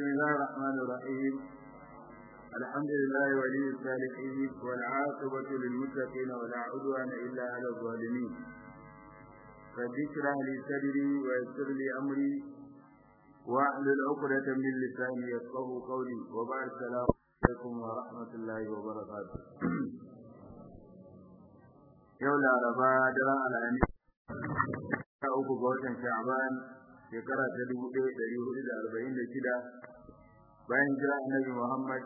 بسم الله الرحمن الرحيم الحمد لله ولي الصالحين والعاقبة للمتقين ولا عدوان إلا على الظالمين رب اشرح لي صدري ويسر لي أمري واحلل عقدة من لساني يفقه قولي وبعد السلام عليكم ورحمة الله وبركاته yau laraba daren alhamis ta uku ga watan sha'ban shekara ta dubu ɗaya ɗari hudu da arba'in da shida bayan jira annabi muhammad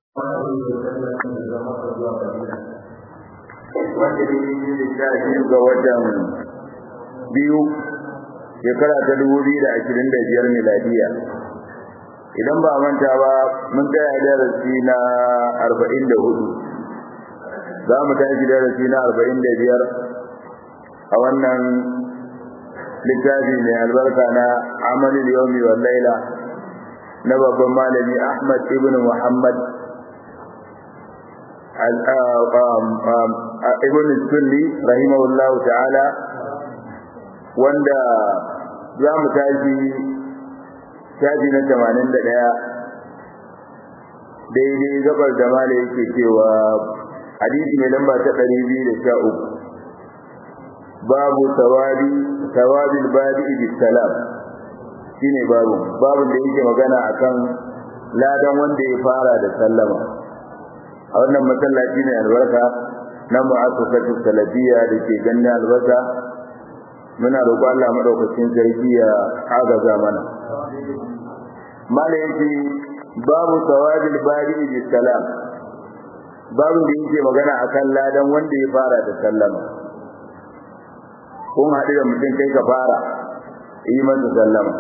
wanda ne yi da sha biyu ga watan biyu shekara ta dubu biyu da ashirin da biyar miladiya idan ba manta ba mun tsaya darasi na arba'in da hudu za mu tashi darasi na arba'in da biyar a wannan littafi mai albarka na amalin yomi wa laila na babban malami ahmad ibn muhammad ibn sunni rahimahullahu ta'ala wanda za mu tashi shafi na tamanin da ɗaya daidai gabar da mala yake cewa hadisi mai lamba ta ɗari biyu da sha uku babu tawabi tawabil badi bi salam shine babu babu da yake magana akan ladan wanda ya fara da sallama a wannan masallaci ne albarka na mu'assasatu salafiyya da ke ganin albarka muna roƙo Allah madaukakin sarki ya agaza mana mala yake babu tawabil badi bi salam babu da yake magana akan ladan wanda ya fara da sallama kun haɗu da mutum kai ka fara yi masa sallama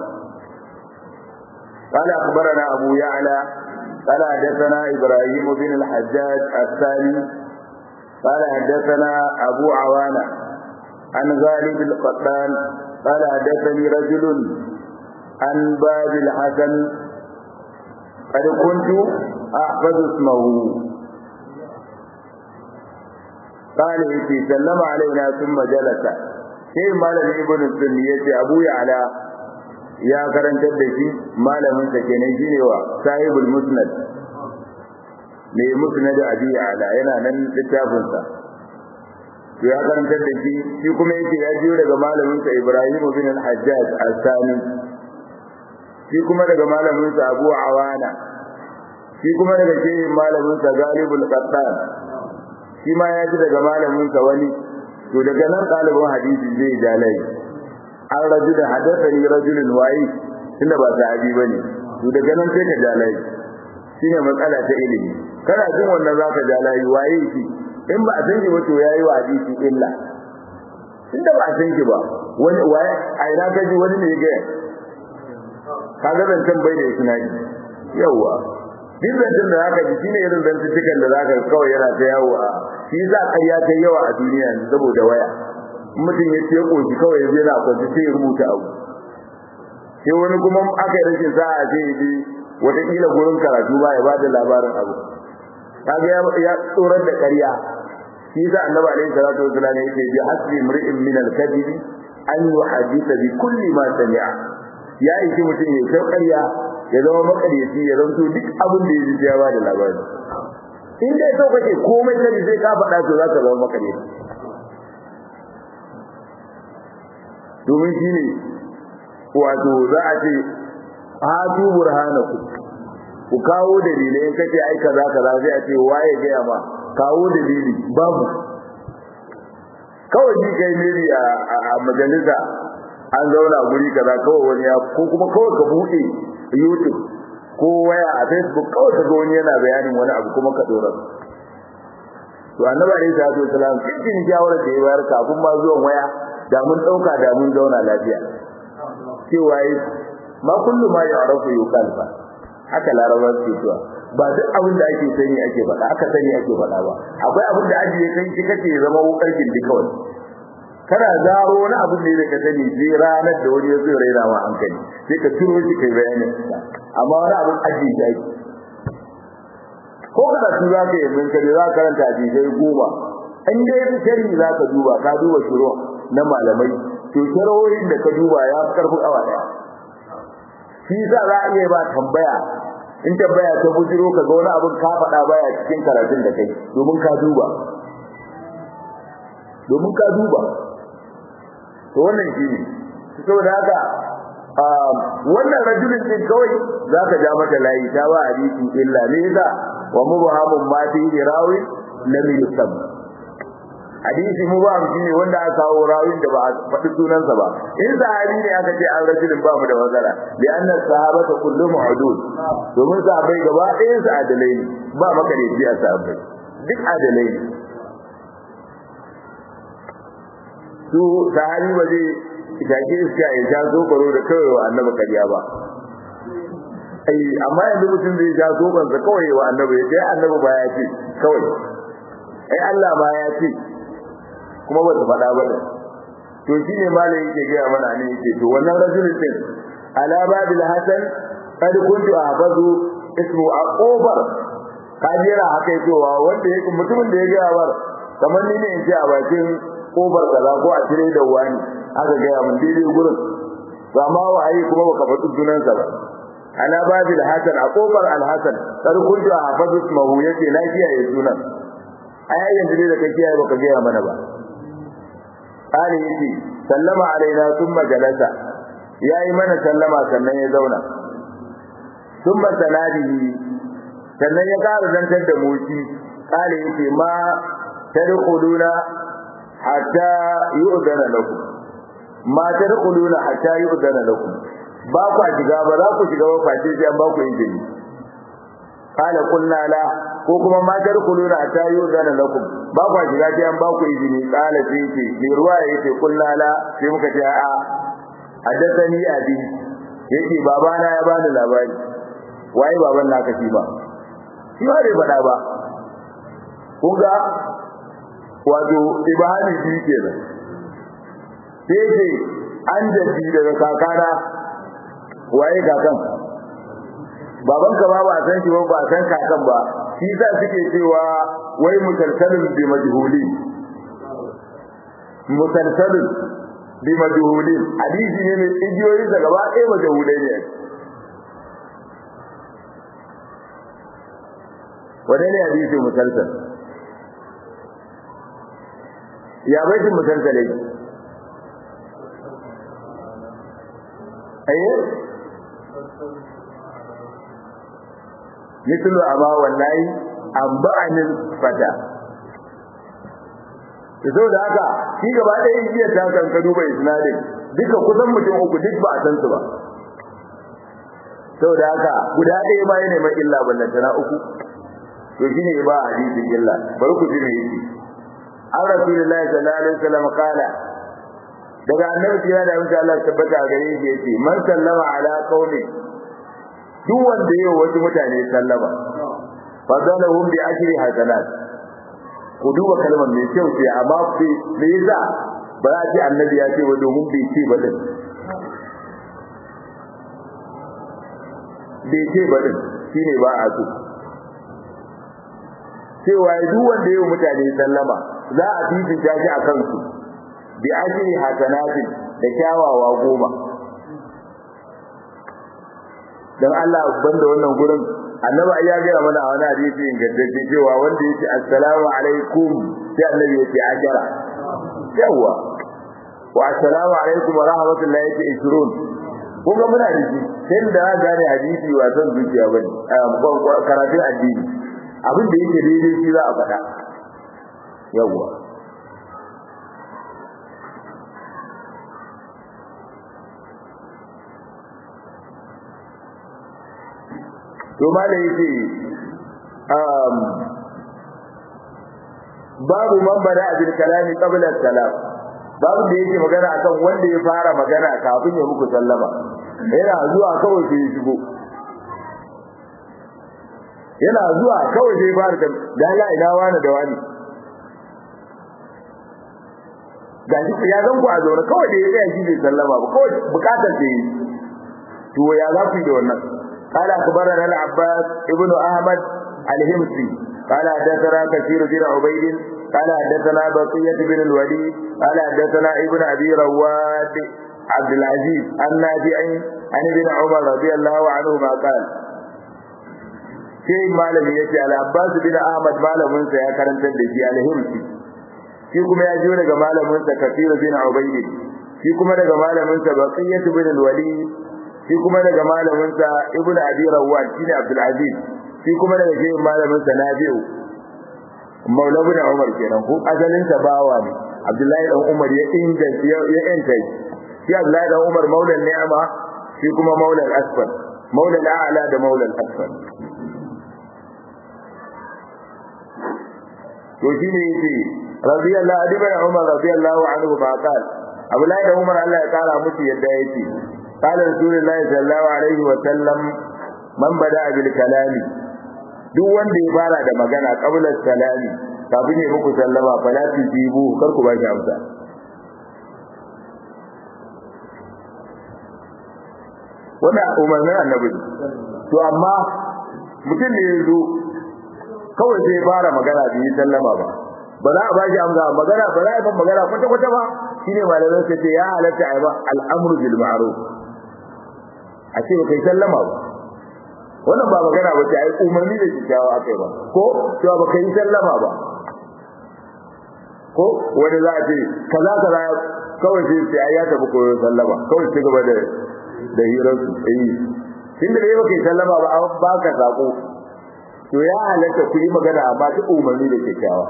قال أخبرنا أبو يعلى قال حدثنا إبراهيم بن الحجاج الثاني قال حدثنا أبو عوانة عن غالب القطان قال حدثني رجل عن باب الحسن قد كنت أحفظ اسمه قال يتي سلم علينا ثم جلس sai malamin ibn sunni yace abu ya'la ya karantar da shi malamin sa kenan shine wa sahibul musnad ne musnad abi ya'la yana nan littafin sa to ya karantar da shi shi kuma yake ya jiyo daga malamin sa ibrahim bin al-hajjaj al-sani shi kuma daga malamin sa abu awana shi kuma daga shehin malamin sa galibul qattan shi ma ya ji daga malamin sa wani to daga nan ɗalibin hadisi zai ja lai an raju da hadathani rajulun wayi tunda ba sahabi bane to daga nan sai ka ja lai shine matsala ta ilimi kana jin wannan zaka ja lai waye shi in ba a san shi ba to yayi wa hadisi illa tunda ba a san shi ba wani waye a ina ka ji wani ne ya ga kaga ban san bai da isnadi yawa duk zancen da zaka ji shine irin zantukan da zaka kawai yana ta yawo a shi za ƙarya ta yawa a duniya saboda waya mutum ya ce koshi kawai ya yana kwanci sai ya rubuta abu sai wani kuma aka yi rashin sa'a sai ya je wataƙila gurin karatu ba ya ba da labarin abu kaga ya tsorar da ƙarya shi za annabi alaihi salatu wasallam yake bi hasbi mri'in min al-kadhib an yuhaddisa bi kulli ma sami'a ya yi mutum ya kai ƙarya ya zama makaryaci ya zanto duk abin da ya ji ya ba da labari in dai so kake komai kaji sai ka faɗa to za ka zama makaryaci domin shi ne wato za a ce hatu burhanaku ku kawo dalilai in kace ai kaza kaza sai a ce waye gaya ma kawo dalili babu kawai ji kai ne a majalisa an zauna guri kaza kawai wani ya ko kuma kawai ka buɗe YouTube ko waya a Facebook kawai ka ga wani yana bayanin wani abu kuma ka dora to annabi alaihi salatu wasalam cikin shawarar da ya bayar kafin ma zuwan waya da mun dauka da mun zauna lafiya cewa yi ma kullu ma ya'rafu yuqal ba haka laraba ce cewa ba duk abin da ake sani ake faɗa aka sani ake faɗa ba akwai abin da ajiye kai shi kace zama wukar gindi kawai kana zaro wani abin da yake sani sai ranar da wani ya zo raina ma hankali sai ka turo shi kai bayanin amma wani abin ajiye shi ake ko kada su za ka yi min kare za ka karanta hadisai goma in dai shari za ka duba ka duba shiro na malamai to sharawoyin da ka duba ya fi karfin awa daya shi sa za a iya ba tambaya in tambaya ta bujiro ka ga wani abin ka faɗa baya cikin karatun da kai domin ka duba domin ka duba to wannan shi ne saboda haka wannan rajulin din kawai zaka ja mata layi ta ba hadisi illa ne za wa mubhamun ma fi rawi lam yusab hadisi mubham shine wanda aka kawo rawin da ba a faɗi sunansa ba in sahabi ne aka ce an rajulin ba mu da matsala bi anna sahabata kullu ma'dud domin sahabbai gaba ɗayan su adalai ne ba makareci a sahabbai duk adalai ne su sahabi ba zai take iska ya sha zobaro da kawai wa annabi kariya ba ai amma yanzu mutum zai sha zoban sa kawai wa annabi ya ce annabi ba ya ce kawai ai Allah ba ya ce kuma ba su faɗa ba da to shine malai yake gaya mana ne yake to wannan rajulin din ala babil hasan kad kuntu ahfazu ismu aqubar kajira haka cewa wanda yake mutumin da ya gaya war kamar ni ne in ce a bakin kofar kaza ko a cire da wani aka gaya mun daidai gurin ba ma waye kuma baka faɗi sunansa ba ana babil hasan a kofar alhasan kar kuntu a hafazu ismahu yace na kiyaye sunan ai yanzu dai da kai kiyaye baka gaya mana ba Ali yace sallama alaina thumma jalasa yayi mana sallama sannan ya zauna thumma sanadihi sannan ya ƙara zantar da moci kale yace ma tadkhuluna hatta yu'dana lakum ma tadkhuluna hatta yu'dana lakum ba ku shiga ba za ku shiga ba face sai an ba ku izini kala kunna la ko kuma ma tadkhuluna hatta yu'dana lakum ba ku shiga sai an ba ku izini kala sai ce bi ruwa yake kunna la sai muka ce a haddathani abi yake babana ya bani labari waye baban naka shi ba shi ba bai faɗa ba kun ga wato ibahani biyu kenan sai ce an jaddi daga kakana waye kakan babanka ba ba san shi ba ba san kakan ba shi sa suke cewa wai musalsalun bi majhuli musalsalun bi majhuli hadisi ne mai igiyoyi da gaba ɗaya majhulai ne wane ne hadisi musalsal ya baitin musalsal yake ayi mislu amma wallahi amba'anil fata to da haka shi gaba ɗaya igiyar ta kan ka duba isnadin duka kusan mutum uku duk ba a san su ba saboda haka guda ɗaya ma yana mai illa ballantana uku to shine ba hadisin illa bari ku ji me yake an rasulullahi sallallahu alaihi wasallam kala daga annabi ya da insha Allah tabbata a gare shi yace man sallama ala qaumi duk wanda yau wasu mutane sallama fadalahum bi ajri hasanat ku duba kalmar mai kyau ce amma fi me yasa ba za ce annabi ya ce wa domin bai ce ba din bai ce ba din shine ba a so cewa duk wanda yau mutane sallama za a fifita shi a kansu bi ajri hasanatin da kyawawa goma dan Allah banda wannan gurin annabi ya ga mana a wani hadisi ingantacce cewa wanda yake assalamu alaikum sai annabi yake ajara yawa wa assalamu alaikum wa rahmatullahi yake 20 kun ga muna da shi sai da gane hadisi wa san zuciya bane karatun addini abin da yake daidai shi za a faɗa yawa to malai yake um babu man bada bil kalami qabla salam babu da yake magana akan wanda ya fara magana kafin ya muku sallama yana zuwa kawai sai ya shigo yana zuwa kawai sai fara da dala ina wani da wani ga shi ya zan ku a zaune kawai da ya tsaya shi bai sallama ba kawai bukatar da yi to ya za ku yi da wannan قال أخبرنا العباس ابن أحمد الهمسي قال حدثنا كثير بن عبيد قال حدثنا بقية بن الوليد قال حدثنا ابن أبي رواد عبد العزيز النافع an ibn umar radiyallahu anhu ma qala sai malami yace al-abbas bin ahmad malamin sa ya karantar da shi al-himsi shi kuma ya jiyo daga malamin sa kafir bin ubayd shi kuma daga malamin sa baqiyat bin al-walid shi kuma daga malamin sa ibnu abi rawat shine abdul aziz shi kuma daga shi malamin sa nafi'u maula bin umar kenan ko asalin sa bawa ne abdullahi dan umar ya inda ya enta shi abdullahi dan umar maulan ni'ama shi kuma maulan asfal maulan a'la da maulan asfal to shine yace radiyallahu anhu bin umar radiyallahu anhu ma qala abdullahi dan umar Allah ya kara musu yadda yake قال رسول الله صلى الله عليه وسلم من بدا بالكلام duk wanda ya fara da magana qabla salami kafin ya muku sallama fala tujibu kar ku bashi amsa wannan umarnin annabi to amma mutum ne ya zo kawai sai fara magana bai yi sallama ba ba za a bashi amsa magana ba za a yi magana kwata kwata ba shine malamai sai ce ya halatta a yi ba al'amru bil ma'ruf a ce ba kai sallama ba wannan ba magana ba ce ai umarni da kyakkyawa akai ba ko cewa ba kai sallama ba ko wani za a ce kaza kaza kawai sai sai ai ya tafi koyo sallama kawai sai gaba da da hirar su eh tun da dai ba kai sallama ba an baka sako to ya halatta ku yi magana amma ta umarni da kyakkyawa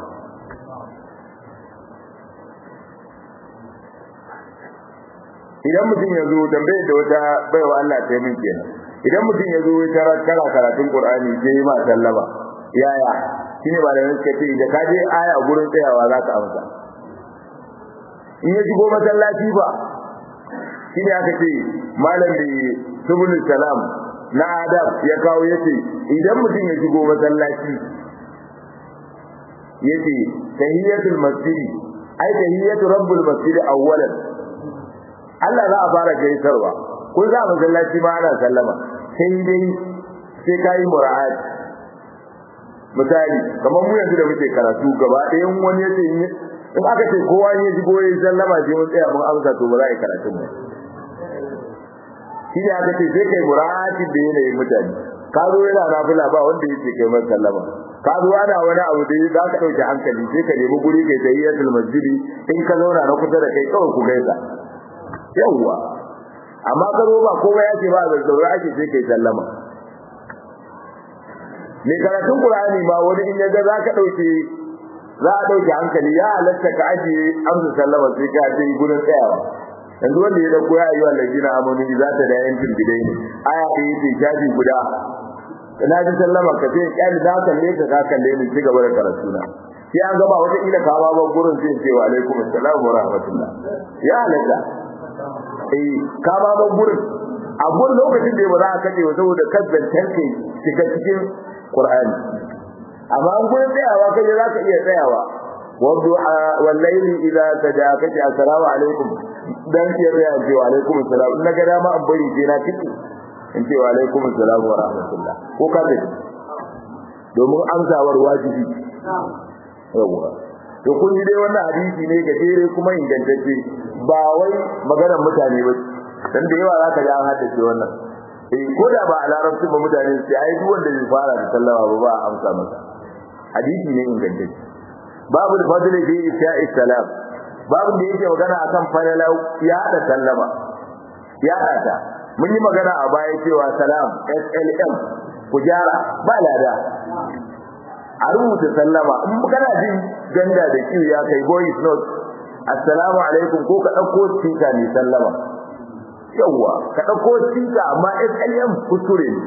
idan mutum ya zo tambaye da wata baiwa Allah ta min kenan idan mutum ya zo ya tarar kana karatun Qur'ani sai ma sallama yaya shine ba da suka ce da ka je aya gurin tsayawa za ka amsa in ya shigo masallaci ba shine aka ce malam da subulul salam na adab ya kawo yace idan mutum ya shigo masallaci yace tahiyatul masjid ai tahiyatu rabbul masjid awwalan Allah za a fara gaisarwa kun za masallaci ma ana sallama sai dai sai kai mura'at misali kamar mu yanzu da muke karatu gaba ɗayan wani yace in aka ce kowa ne ji goye sallama sai mun tsaya mun amsa to ba za a yi karatu ba shi ne aka ce sai kai mura'ati da yanayin mutane ka zo yana nafila ba wanda yake kai masa sallama ka zo ana wani abu da za ka ɗauki hankali sai ka nemi guri kai tahiyatul masjidi in ka zauna na kusa da kai kawai ku gaisa yawwa amma ka zo ba kowa ya ce ba zazzaura ake sai kai sallama mai karatun qur'ani ma wani in yaga za ka dauke za a dauke hankali ya halatta ka ajiye amsa sallama sai ka je gurin tsayawa yanzu wanda ya dauko ya ayyuhal ladina amanu za ta da yankin bidai ne aya ta yi shafi guda na ji sallama ka ce kyali da kalle ka ka kalle ni ci gaba da karatu na sai an gaba wata ila ka ba gurin sai ce wa alaikum assalam wa rahmatullah ya halatta eh ka ba ban gurin a gun lokacin da ba za a kace saboda kazzantar kai shiga cikin Qur'ani amma an gurin tsayawa kai za ka iya tsayawa wadduha wal layli idza saja kace assalamu alaikum dan ke tsaya ce wa alaikum assalam in ga dama an bari sai na tiki in ce wa alaikum assalam wa rahmatullah ko ka ce domin amsawar wajibi yawa to kun ji dai wannan hadisi ne gajere kuma ingantacce ba wai maganar mutane ba dan da yawa zaka ji an haddace wannan eh ko da ba a larabci ba mutane sai ai duk wanda zai fara da sallama ba ba a amsa masa hadisi ne ingantacce babu da fadli fi isha'i salam babu da yake magana akan falala ya da sallama ya da mun yi magana a baya cewa salam SLM ku gyara ba lada a rubuta sallama in kana jin ganda da kiyu ya kai voice note assalamu alaikum ko ka dauko speaker ne sallama yawa ka dauko speaker amma SLM kuskure ne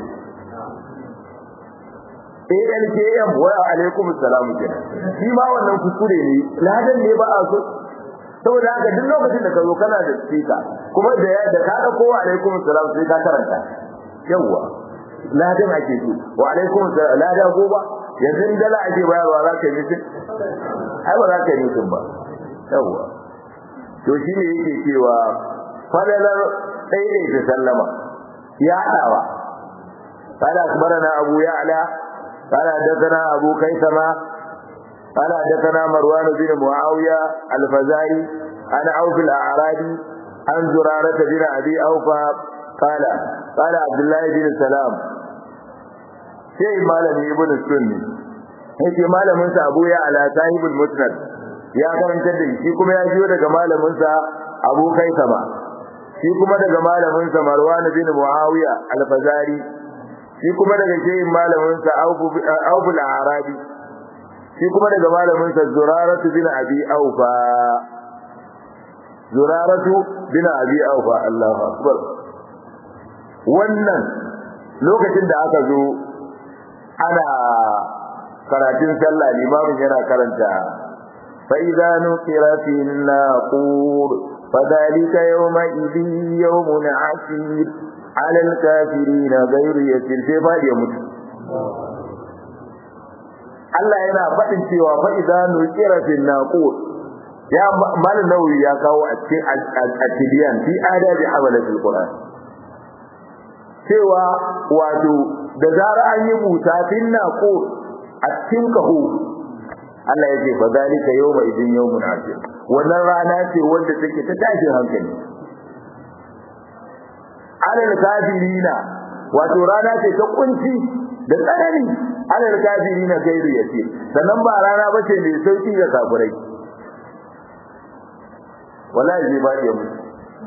ALKM wa alaikum assalamu kenan shi ma wannan kuskure ne ladan ne ba a so saboda haka duk lokacin da ka zo kana da speaker kuma da da ka dauko wa alaikum assalam sai ka karanta yawa ladan ake so wa alaikum assalam ladan goba yanzu in dala ake bayarwa za ka yi mutum ai ba za ka yi mutum ba yawa to shi ne yake cewa fadalar ɗaiɗaita sallama ya haɗawa قال أخبرنا أبو يعلى قال حدثنا أبو كيثمة قال حدثنا مروان بن معاوية الفزاري عن عوف الأعرابي عن زرارة بن أبي أوفى qala qala abdullah bin salam sai malami ibn sunni yake malamin sa abu ya ala sahibul musnad ya karanta da shi kuma ya jiyo daga malamin sa abu kaisama shi kuma daga malamin sa marwan bin muawiya al-fazari shi kuma daga shehin malamin sa Abu al-Arabi shi kuma daga malamin sa Zuraratu bin Abi Aufa Zuraratu bin Abi Aufa Allahu akbar wannan lokacin da aka zo ana karatun sallah limamin yana karanta fa idza nuqira fi an-naqur فذلك يومئذ يوم عسير على الكافرين غير يسير sai fadi ya mutu Allah yana faɗin cewa fa idza nuqira fil naqur ya mal nawawi ya kawo a cikin at-tibyan fi adabi hamalatul qur'an cewa wato da zara an yi buta fil naqur a cikin kaho Allah ya ce fa zalika yawma idin yawmun asir wannan rana ce wanda take ta tashin hankali alal kafirina wato rana ce ta kunci da tsanani alal kafirina gairu yace sannan ba rana bace mai sauki ga kafirai wallahi zai ba ya mutu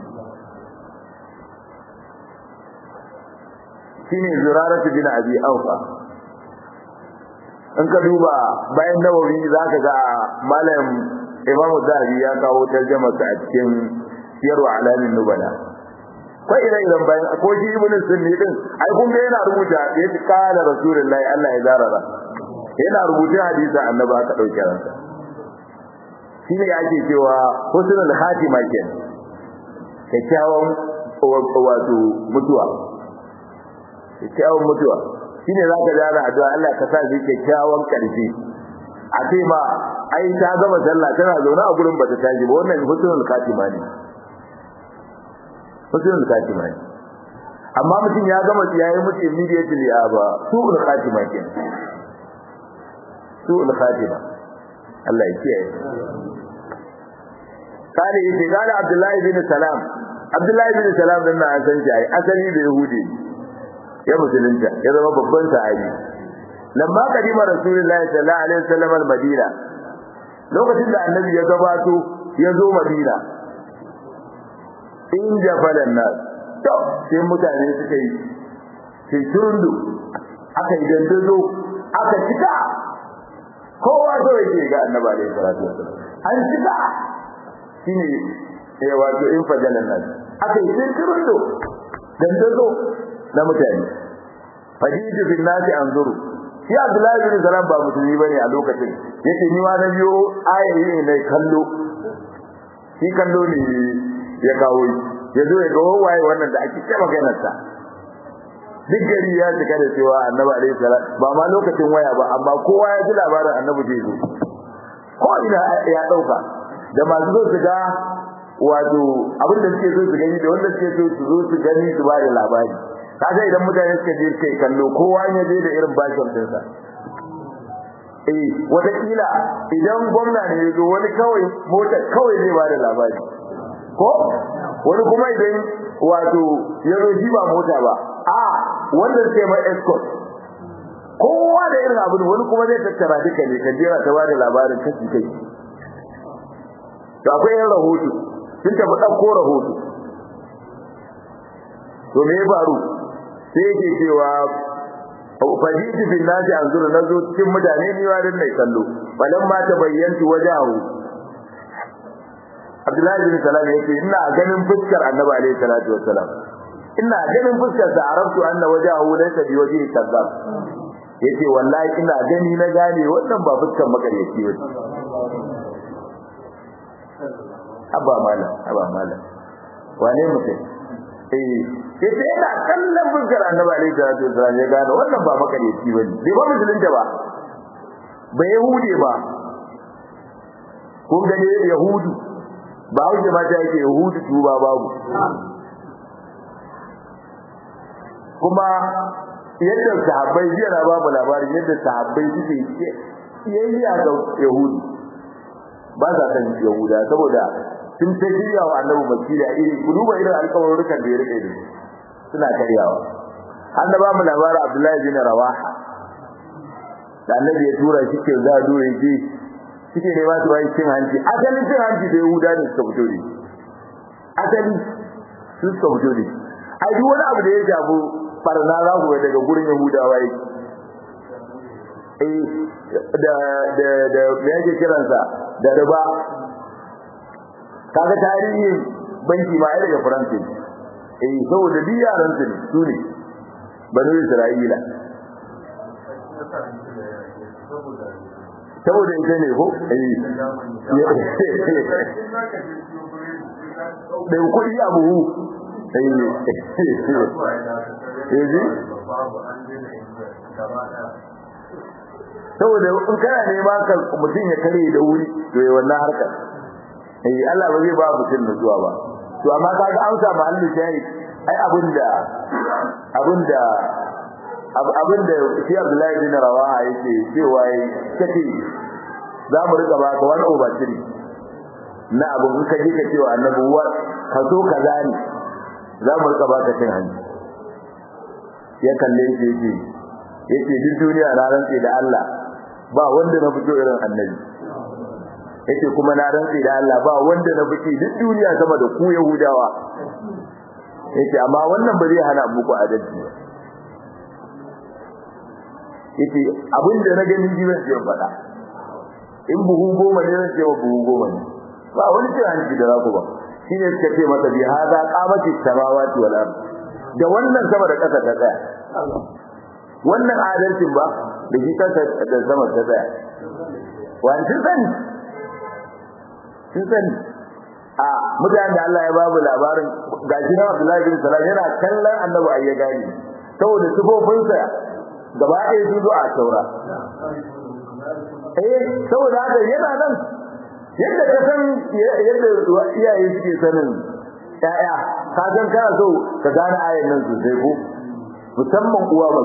shine zuraratu bin abi aufa in ka duba bayan nawawi zaka ga malam imamu zahabi ya kawo tarjumar sa a cikin siyarwa alamin nubala ko ire iren bayan ko shi ibn sunni din ai kun ga yana rubuta ya ci kala rasulullahi Allah ya zarara yana rubuta hadisin annabi aka dauke ransa shine yake cewa husnul khatima ke kyakkyawan wato mutuwa kyakkyawan mutuwa shine zaka ga ana addu'a Allah ka sa shi kyakkyawan karshe a ce ma ai ta gama sallah tana zaune a gurin bata tashi ba wannan husnul khatima ne husnul khatima ne amma mutum ya gama yayi mutu immediately a ba su'ul khatima ke su'ul khatima Allah ya kiyaye kare yace gane Abdullahi bin Salam Abdullahi bin Salam din nan san shi ai asali da Yahudi ya musulunta ya zama babban sahabi lamma kadima Rasulullahi sallallahu alaihi wasallam al-Madina lokacin da annabi ya gabato ya zo Madina in jafalan nas to sai mutane suka yi sai turundu aka yi dandazo aka cika kowa so yake ga annabi alaihi salatu wasallam an cika shine eh wato in fajalan nas aka yi sai turundu dandazo na mutane fajitu bin nasi anzuru shi Abdullahi bin Salam ba musulmi bane a lokacin yace ni ma na biyo ayoyi ne kallo shi kallo ne ya kawo ya zo ya ga waye wannan da ake ce maganar sa duk gari ya cika da cewa Annabi alaihi salam ba ma lokacin waya ba amma kowa ya ji labarin Annabi zai zo ko ina ya dauka da masu zo su ga wato abin da suke so su gani da wanda suke so su zo su gani su ba da labari kaga idan mutane suka je kai kallo kowa ya je da irin bashin dinsa eh wata kila idan gwamna ne yazo wani kawai mota kawai zai ba da labari ko wani kuma idan wato yazo shi ba mota ba a wanda suke mai escort kowa da irin abin wani kuma zai tattara duka ne ka jera ta ba da labarin kashi kai to akwai yan rahoto sun tafi ɗauko rahoto to me ya faru sai yake cewa fajitu bin nasi anzuru nazo cikin mutane ni wa dan mai kallo balan ma ta bayyanti wajahu Abdullahi bin Salam yake ina ganin fuskar Annabi alaihi salatu wassalam ina ganin fuskar sa arabtu anna wajahu laysa bi wajhi kadzab yace wallahi ina gani na gane wannan ba fuskar makaryaci ba abba mala abba mala wane mutum eh yace yana kallon fuskar annabi alaihi salatu wasallam ya gano wannan ba makareci bane bai ba musulunta ba ba yahude ba kun gane yahudu ba hauke ma ta yake yahudu tuba babu kuma yadda sahabbai jiya na babu labarin yadda sahabbai suke kiyayya ga yahudu ba sa san yahuda saboda sun ta shirya wa annabi makila iri ku duba irin alƙawarin da ya rike da suna karyawa an da ba mu labarin Abdullahi bin Rawaha da annabi ya tura shi ke zado ya je suke ne ba su wani cin hanci asalin cin hanci da Yahuda ne suka fito da asali su suka fito da ai duk wani abu da ya shafi barna za ku daga gurin Yahudawa yake eh da da da me yake kiransa da riba kaga tarihin banki ma ai daga faransa eh saboda duk yaran su ne su ne banu isra'ila saboda ita ne ko eh da kuɗi a buhu saboda in kana nema ka mutum ya kare da wuri to yi wannan harkar eh Allah ba zai ba mutum da zuwa ba to amma ka ga amsa mahallu shahid ai abinda abinda abinda shi Abdullahi bin Rawaha yake cewa kace za mu rika baka wani over three na abin in ka je ka cewa annabi wa ka so kaza ne za mu rika baka cin hanci ya kalle shi yake yake duk duniya na rantsi da Allah ba wanda na fito irin annabi yake kuma na rantsi da Allah ba wanda na fito duk duniya sama da ku Yahudawa yake amma wannan ba zai hana muku adalci ba yake abinda na gani ji zan ce faɗa in buhu goma ne zan ce wa buhu goma ne ba wani cin hanci da za ku ba shine suka ce masa bi hada qamati samawati wal ard da wannan sama da ƙasa ta tsaya wannan adalcin ba da shi kansa da sama ta tsaya wani sun sani sun sani a mutanen da Allah ya babu labarin gashi na Abdullahi bin Salam yana kallon annabi ayya gani saboda sifofinsa gaba ɗaya su zo a taura eh saboda haka yana nan yadda ka san yadda iyaye suke sanin ƴaƴa ka san kana so ka gane ayan nan sosai ko musamman uwa ba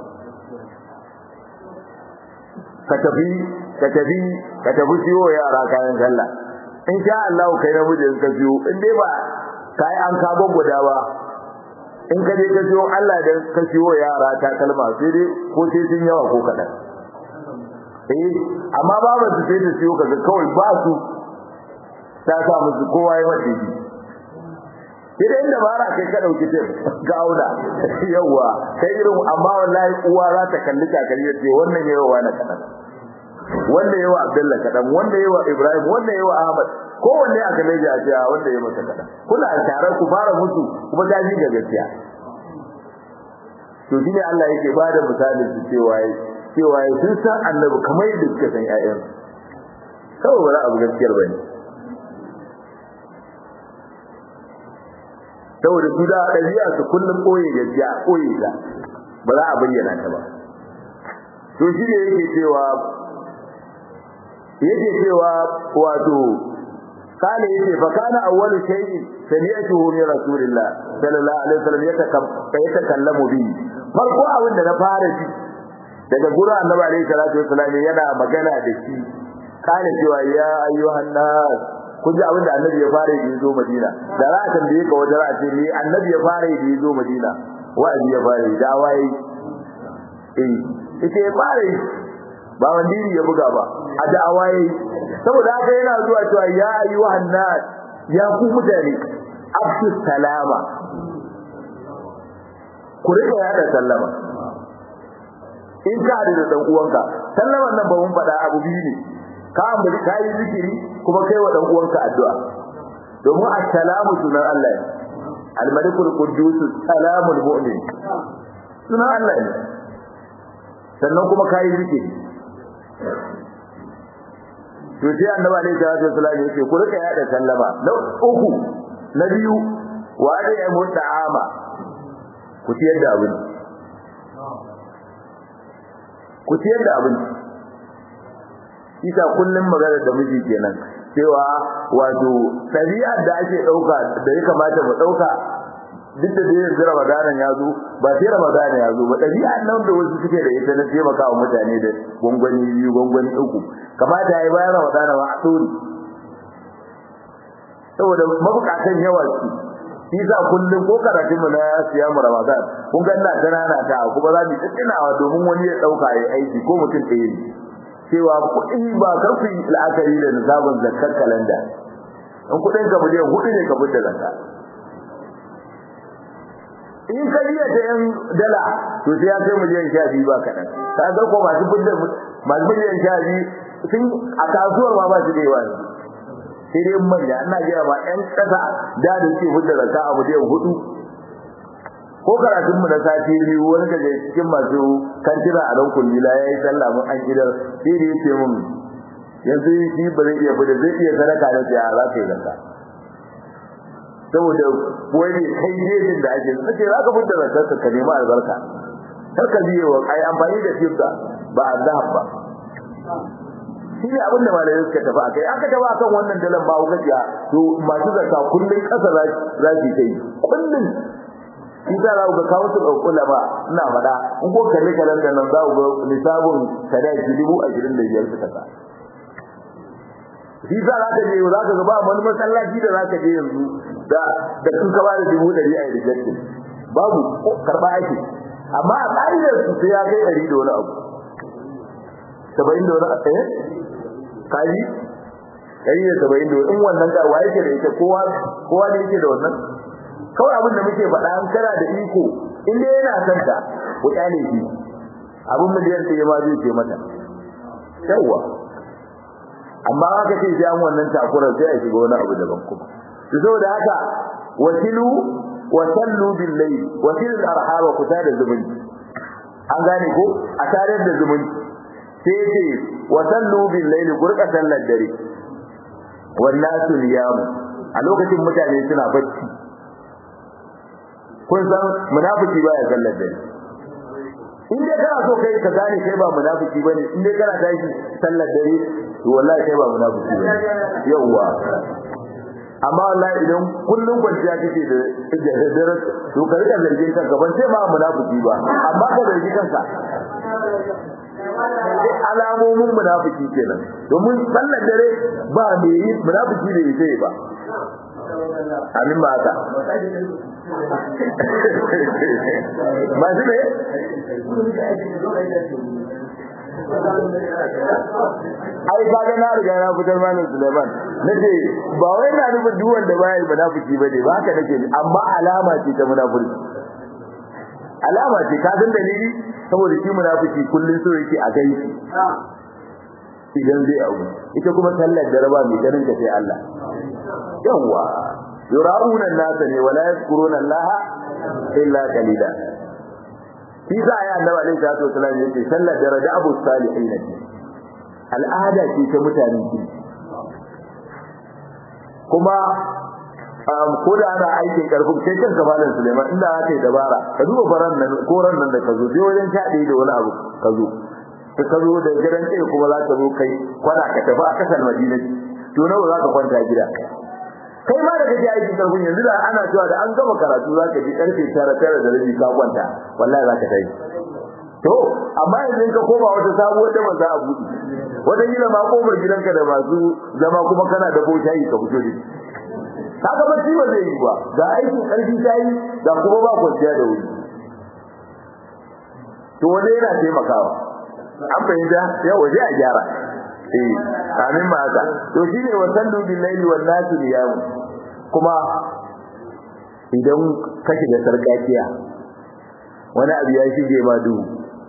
ka tafi ka tafi ka tafi siyo yara kayan sallah in sha Allah kai namiji in ka siyo in dai ba kai an ka gwagwada ba in ka je ka siyo Allah da ka siyo yara ta kalma sai dai ko sai sun yawa ko kadan eh amma babu su sai da siyo kaga kawai ba su ta sa musu kowa ya mace shi idan inda bara kai ka dauki tip ga auda yawa kai irin amma wallahi uwa za ta kalli kakari ce wannan yawa wani kadan wanda yawa Abdullah kadan wanda yawa Ibrahim wanda yawa Ahmad kowanne a kalle ji a ce wanda yawa masa kadan kuna tare ku fara mutu kuma ta ji ga gaskiya to shine Allah yake bada misalin su cewa cewa sun san annabi kamar yadda suka san ƴaƴan kawai ba za a bi gaskiyar bane saboda su da ɗabi'a su kullum ɓoye gaskiya ɓoye ta ba za a bayyana ta ba to shi ne yake cewa yake cewa wato kana yake fa kana awwalu shay'in sami'tuhu min rasulillah sallallahu alaihi wasallam yatakallamu bi farko abin da na fara ji daga gurin annabi alaihi salatu wasallam yana magana da shi kana cewa ya ayyuhan nas kun ji abin da annabi ya fara yi zo Madina da za a tambaye ka wajen a ce ni annabi ya fara yi zo Madina wa'azi ya fara yi dawa yi eh ita ya fara yi ba wandiri ya buga ba a da'awa yi saboda haka yana zuwa cewa ya ayyuhan nas ya ku mutane afsu salama ku rika yada sallama in ka hadu da dan uwanka sallaman nan ba mun faɗa abu biyu ne ka ambaci ka yi zikiri kuma kai wa dan uwanka addu'a domin assalamu sunan Allah ne al-malikul quddus salamul mu'min sunan Allah ne sannan kuma ka yi zikiri to sai annabi alaihi salatu wasallam yake ku rika yada sallama na uku na biyu wa da ya muta'ama ku ciyar da abinci ku ciyar da abinci isa kullum magana da miji kenan cewa wato ɗabi'ar da ake ɗauka da ya kamata mu ɗauka duk da dai yanzu ramadanan ya zo ba sai ramadanan ya zo ba ɗabi'ar nan da wasu suke da ita na taimaka wa mutane da gwangwani biyu gwangwani uku kamata ya yi bayan ramadanan ba a ɗori saboda mabukatan yawa su Isa kullum ko karatun mu na siyamu Ramadan kun ga ina tanana ta kuma za mu tsinawa domin wani ya dauka yayi aiki ko mutum ɗaya ne cewa kuɗi ba karfi la'akari da nisabin zakar kalanda in kuɗin ka miliyan hudu ne ka fita zakka in ka biya ta yan dala to sai ya kai miliyan sha biyu ba kaɗan ka ga ko masu fidda masu miliyan sha biyu sun a kasuwar ma ba su da yawa ne sai dai manya ina gaya ma yan ƙasa da da suke fidda zakka a miliyan hudu ko karatun mu na sati biyu wani daga cikin masu kantina a nan kullila ya yi sallah mun an gidan sai da yake mun yanzu shi ba zai iya fita zai iya sadaka da sai a za ka yi zakka saboda wani kai jejin da ake suke za ka fita zakka ka nemi albarka kar ka biye wa ai amfani da fifta ba azhab ba shi ne abinda malamai suka tafi a kai aka tafi akan wannan dalan ba gajiya to masu zakka kullun kasa za su yi kullun shi ta za ku ga kawo su ɗaukula ba ina faɗa in ko kalli kalan da nan za ku ga lissafin sadaki dubu ashirin da biyar suka sa shi ta za ka je za ka ga ba wani masallaci da za ka je yanzu da da kun ka bada dubu ɗari a rejectin babu karɓa ake amma a ƙa'idar su sai ya kai ɗari da wani abu saba'in da wani abu eh kaji ɗari da saba'in da wani in wannan ka wa yake da ita kowa kowa ne yake da wannan kawai abin da muke faɗa an kana da iko in dai yana son ta ku kyale shi abin miliyan ɗaya ma zai ce mata yawwa amma haka ce sai an wannan takurar sai a shiga wani abu daban kuma to saboda haka wasilu wa sallu bil layl wasil al arhaba ku da zumunci an gane ko a tare da zumunci sai ce wa sallu bil layl gurka sallar dare wallahi niyam a lokacin mutane suna bacci kun san munafiki baya sallar dare in dai kana so kai ka gane kai ba munafiki bane in dai kana tashi sallar dare to wallahi kai ba munafiki bane yawa amma wallahi idan kullun kwanciya kake da dare to ka rika zargin kanka ban sai ma munafiki ba amma ka zargi kanka alamomin munafiki kenan domin sallar dare ba me yi munafiki da yake ba amin ma haka masu ne ai kaga na riga na fitar malam Suleiman nace ba wai na nufin duk wanda baya yi munafiki bane ba haka nake amma alama ce ta munafiki alama ce ka san dalili saboda shi munafiki kullun so yake a gaishe idan zai abu ita kuma sallar da raba mai ganin ka sai Allah yawa yura'una an-nasa ne wala yadhkuruna Allah illa qalila shi za a yi annabi alaihi salatu wasallam yake sallar daraja abu salihin ne al'ada ce ta mutane ki kuma ko da ana aikin karfin sai kanka malam Suleiman inda aka yi dabara ka duba faran nan ko ran nan da ka zo sai wajen shaɗe da wani abu ka zo ka ka zo da gidan kai kuma za ka zo kai kwana ka tafi a kasar Madina to nawa za ka kwanta gida kai ma da kake aikin karfin yanzu da ana cewa da an gama karatu za ka ji karfe tara tara da rabi ka kwanta wallahi za ka tafi to amma yanzu ka koma wata sabuwar da ba za a buɗe wata gida ma kofar gidanka da masu zama kuma kana da ko shayi ka fito da kaga ba ba zai yi ba ga aikin karfi shayi ga kuma ba kwanciya da wuri to wanda yana taimakawa an fahimta yau waje a gyara eh amin ma haka to shine wa sallu bil laili wan nasu niyam kuma idan ka shiga sarkakiya wani abu ya shige ma duhu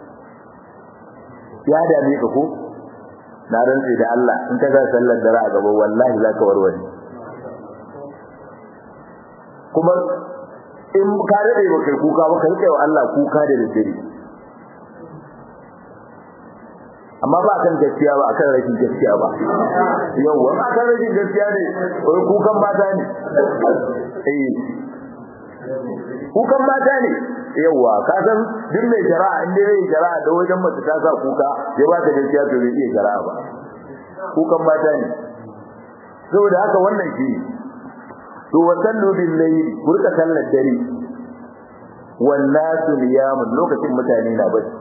ya dame ka ko na rantsi da Allah in ka ga sallar dare a gaba wallahi zaka warware kuma in ka dade ba kai kuka ba kai wa Allah kuka da dare amma ba kan gaskiya ba akan rashin gaskiya ba yawa ba kan rashin gaskiya ne wai kukan mata ne eh kukan mata ne yawa ka san duk mai shari'a inda zai shari'a da wajen mace ta sa kuka ya ba ta gaskiya to bai iya shari'a ba kukan mata ne saboda haka wannan shi to wa sallu bil layl burka sallar dare wan nasu niyamun lokacin mutane na bacci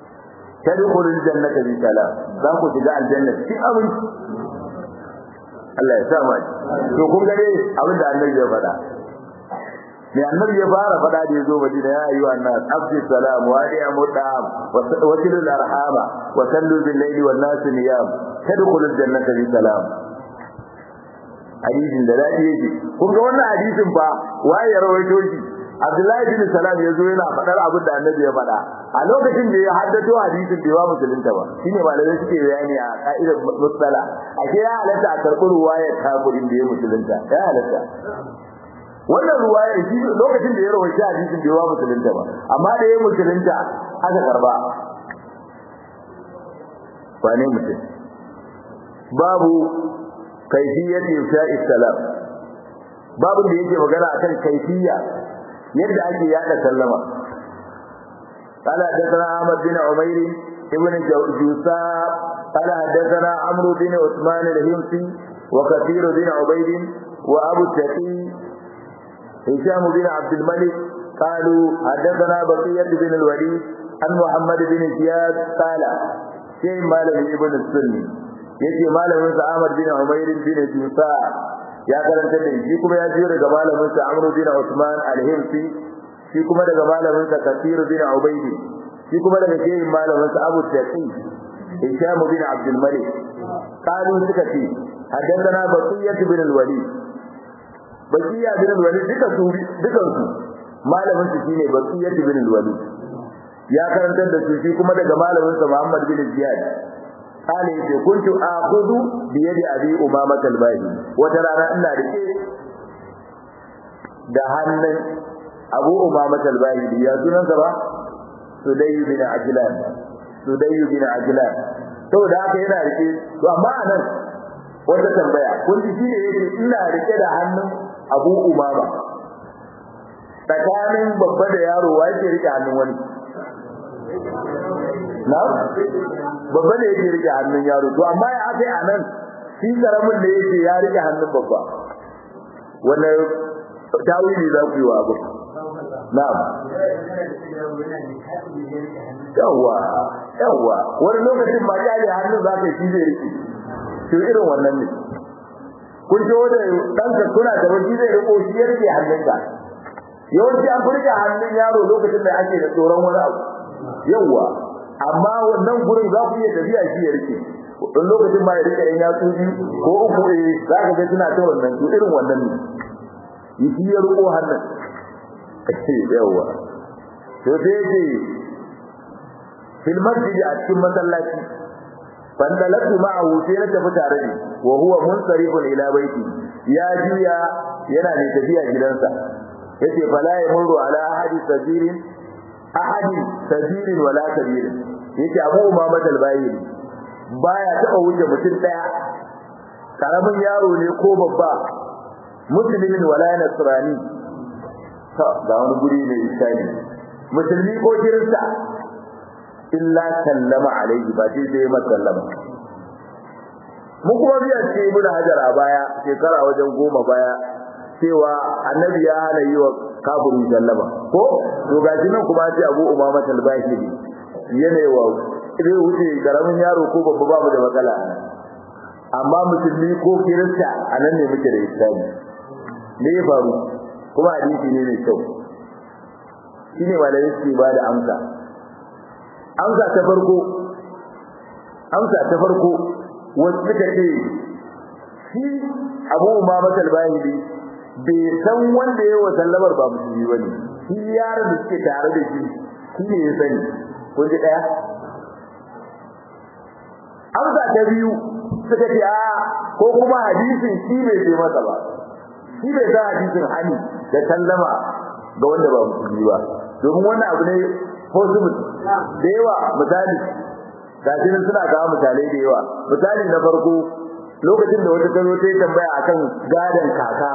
tadkhulul jannata bi salam za ku shiga aljanna cikin aminci Allah ya sa mu to kun ga dai abin da annabi ya faɗa mai annabi ya fara faɗa da yazo Madina ya ayyuha an-nas afshi salam wa ya mutam wa silul arhama wa sallu bil layli wan nas niyam tadkhulul jannata bi salam hadisin da dadi yake kun ga wannan hadisin fa waye ya rawaito shi Abdullahi bin Salam yazo yana faɗar abin da Annabi ya faɗa a lokacin da ya haddato hadisin bai wa musulunta ba shine malamai suke bayani a ka'idar musala ake ya halatta a karɓi ruwayar kafirin da ya musulunta ya halatta wannan ruwaya shi lokacin da ya rawaita hadisin bai wa musulunta ba amma da ya musulunta aka karba ba ne mutum babu kaifiyati ifsha'i salam babu da yake magana akan kaifiya yadda ake yada sallama قال حدثنا احمد بن عمير ابن جوسا قال حدثنا عمرو بن عثمان الهمسي وكثير بن عبيد وابو التقي هشام بن عبد الملك قالوا حدثنا بقية بن الوليد عن محمد بن زياد قال شيء مالك ابن السني yace malamin sa Ahmad bin Umair bin Jusa ya karanta da shi kuma ya jiyo daga malamin sa Amr bin Usman al-Himsi shi kuma daga malamin sa Kathir bin Ubayd shi kuma daga shehin malamin sa Abu Taqi Hisham bin Abdul Malik qalu suka ce haddathana Baqiyah bin al-Walid Baqiyah bin al-Walid duka su dukan su malamin su shine Baqiyah bin al-Walid ya karantar da su shi kuma daga malamin sa Muhammad bin Ziyad قال يجي كنت آخذ بيد أبي أمامة الباهي وترانا إلا ركي da hannun abu umama talbahi ya sunan sa ba sudayyu bin ajlan sudayyu bin ajlan to da haka yana rike to amma anan wata tambaya kun ji shine yake ina rike da hannun abu umama tsakanin babba da yaro wa yake rike hannun wani na babba ne yake rike hannun yaro to amma ya aka a nan shi karamin da yake ya rike hannun babba wannan tawili za ku yi wa abu na'am yawa yawa wani lokacin ma ya yi hannun za ka shi zai rike to irin wannan ne kun ji wanda ɗanka kuna da wani zai riko shi ya rike hannunka yawanci an furta hannun yaro lokacin da ake da tsoron wani abu yawa amma wannan gurin za ku iya tafiya shi ya rike don lokacin ma ya rike yan yatsu biyu ko uku eh za ka ga suna ta wannan to irin wannan ne yi shi ya riko hannun yawa to sai yake fil masjid a cikin masallaci fandalatu ma'ahu sai na tafi tare da wa huwa munsarifun ila baiti ya juya yana ne tafiya gidansa yace fala yamuru ala ahadi sabirin ahadi sabirin wala kabirin yace abu umama talbayi baya taba wuce mutum daya karamin yaro ne ko babba muslimin wala nasrani to ga wani guri ne isani musulmi ko kirista illa sallama alaihi ba sai sai masa sallama mu kuma biya ce ibn hajar a baya shekara wajen goma baya cewa annabi ya hana yi wa kafirin sallama ko to gashi nan kuma ce abu umama talbashi yana wa zai wuce karamin yaro ko babba babu da matsala amma musulmi ko kirista a nan ne muke da islami me ya faru kuma hadisi ne mai kyau shine malamai suke ba da amsa amsa ta farko amsa ta farko wasu suka ce shi abu umama talbashi bai san wanda ya wa sallamar ba musulmi ba ne shi yaron da suke tare da shi shi ne ya sani kun ji ɗaya amsa ta biyu suka ce a ko kuma hadisin shi bai ce masa ba shi bai san hadisin hani da sallama ga wanda ba musulmi ba domin wannan abu ne possible da yawa misali ga shi suna kawo misalai da yawa misali na farko lokacin da wata ta zo ta yi tambaya akan gadon kaka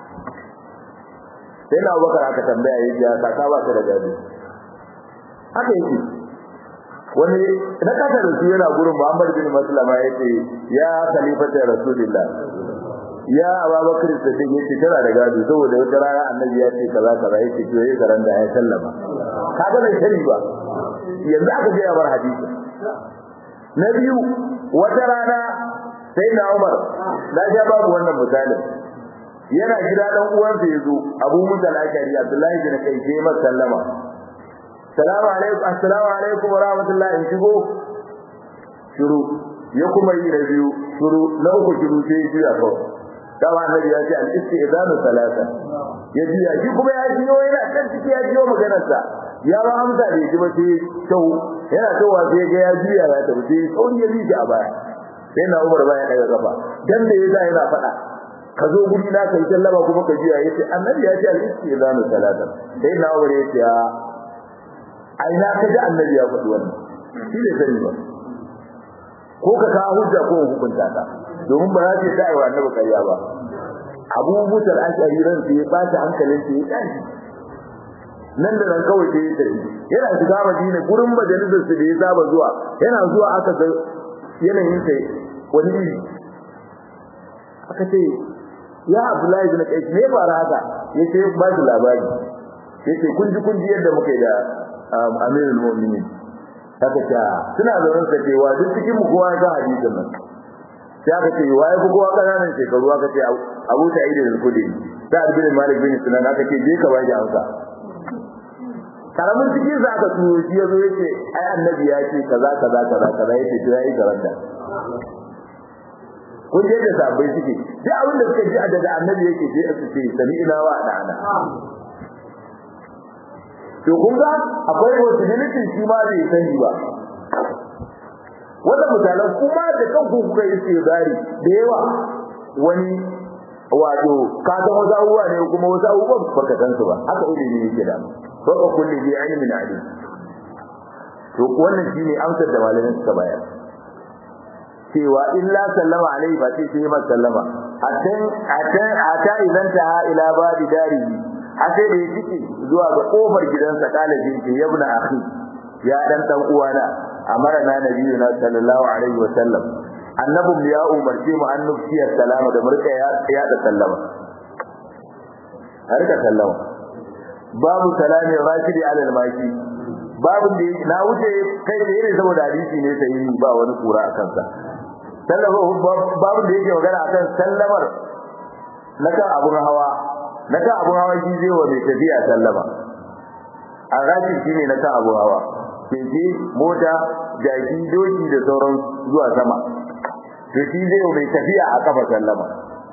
sai na bakar aka tambaya yi ya kaka ba ta da gado haka yake wani na kasa da su yana gurin Muhammad bin Maslama ya ce ya khalifata rasulillah ya Abubakar Siddiq yace tana da gado saboda wata rana annabi ya ce kaza kaza yace to yayi karan da ya sallama kaga bai sani ba yanzu aka ga bar hadisi na biyu wata rana sai na Umar na ja babu wannan misalin yana gida dan uwansa yazo Abu Musa al-Ashari Abdullahi bin Kai sai masa sallama Assalamu alaikum assalamu alaikum wa rahmatullahi in shigo shiru ya kuma yi da biyu shiru na uku shiru sai ya juya kawai dama annabi ya ce al-istizanu salasa ya juya shi kuma ya jiyo yana kan ciki ya jiyo maganar sa ya ba amsa da ji ba sai tau yana towa sai ga ya juya ya tafi sai sauri ya bi shi a baya sai na Umar baya daga kafa dan da yasa yana faɗa ka zo guri na kai sallama kuma ka juya yace annabi ya ce al-istizanu salasa sai na Umar ya ce ai na kaji annabi ya faɗi wannan shi ne sani ba ko ka kawo hujja ko hukunta ta domin ba za ta ta aiwa annabi kariya ba abu mutar ashari ran sai ba ta hankalin sai ya tashi nan da nan kawai sai ya tafi yana shiga madina gurin majalisar su da ya saba zuwa yana zuwa aka ga yanayin sai wani iri aka ce ya abdullahi bin qais me fara haka yace ba shi labari yace kun ji kun ji yadda muka yi da amirul mu'minin haka ta suna zaune sa cewa duk cikin mu kowa ya ga hadisin nan sai aka ce waye ku kowa kananan shekaru aka ce Abu Sa'id al-Khudri da Ibn Malik bin Sinan aka ce je ka bashi amsa karamin cikin sa aka turo shi yazo yace ai annabi ya ce kaza kaza kaza kaza yace to yayi garanta kun je da sabai suke duk abin da suka ji daga annabi yake sai su ce sami'na wa da'ana to kun ga akwai possibility shi ma bai sani ba wanda misalan kuma da kanku kuka yi tsirari da yawa wani wato ka san wasu abubuwa ne kuma wasu abubuwan baka san su ba haka ilimi yake da ko ka kulli bi ilmin alim to wannan shine amsar da malamin suka bayar cewa illa sallama alaihi ba sai sai ma sallama atan atan ata idan ta ila babi darihi har sai da ya cike zuwa ga kofar gidansa kalajin ke yabna akhi ya dan dan uwana amara na nabiyuna sallallahu alaihi wa sallam annabum ya umarce mu an nufiya salama da murka ya ya da sallama har ka sallama babu salami rashidi ala al-maki babu da na wuce kai da yake saboda hadisi ne sai ba wani kura a kansa sallama babu da yake magana akan sallamar na kan abun hawa na kan abun hawa shi zai wa mai tafiya sallama a rashi shine na kan abun hawa keke mota jaki doki da sauran zuwa sama to shi zai wa mai tafiya a kafa sallama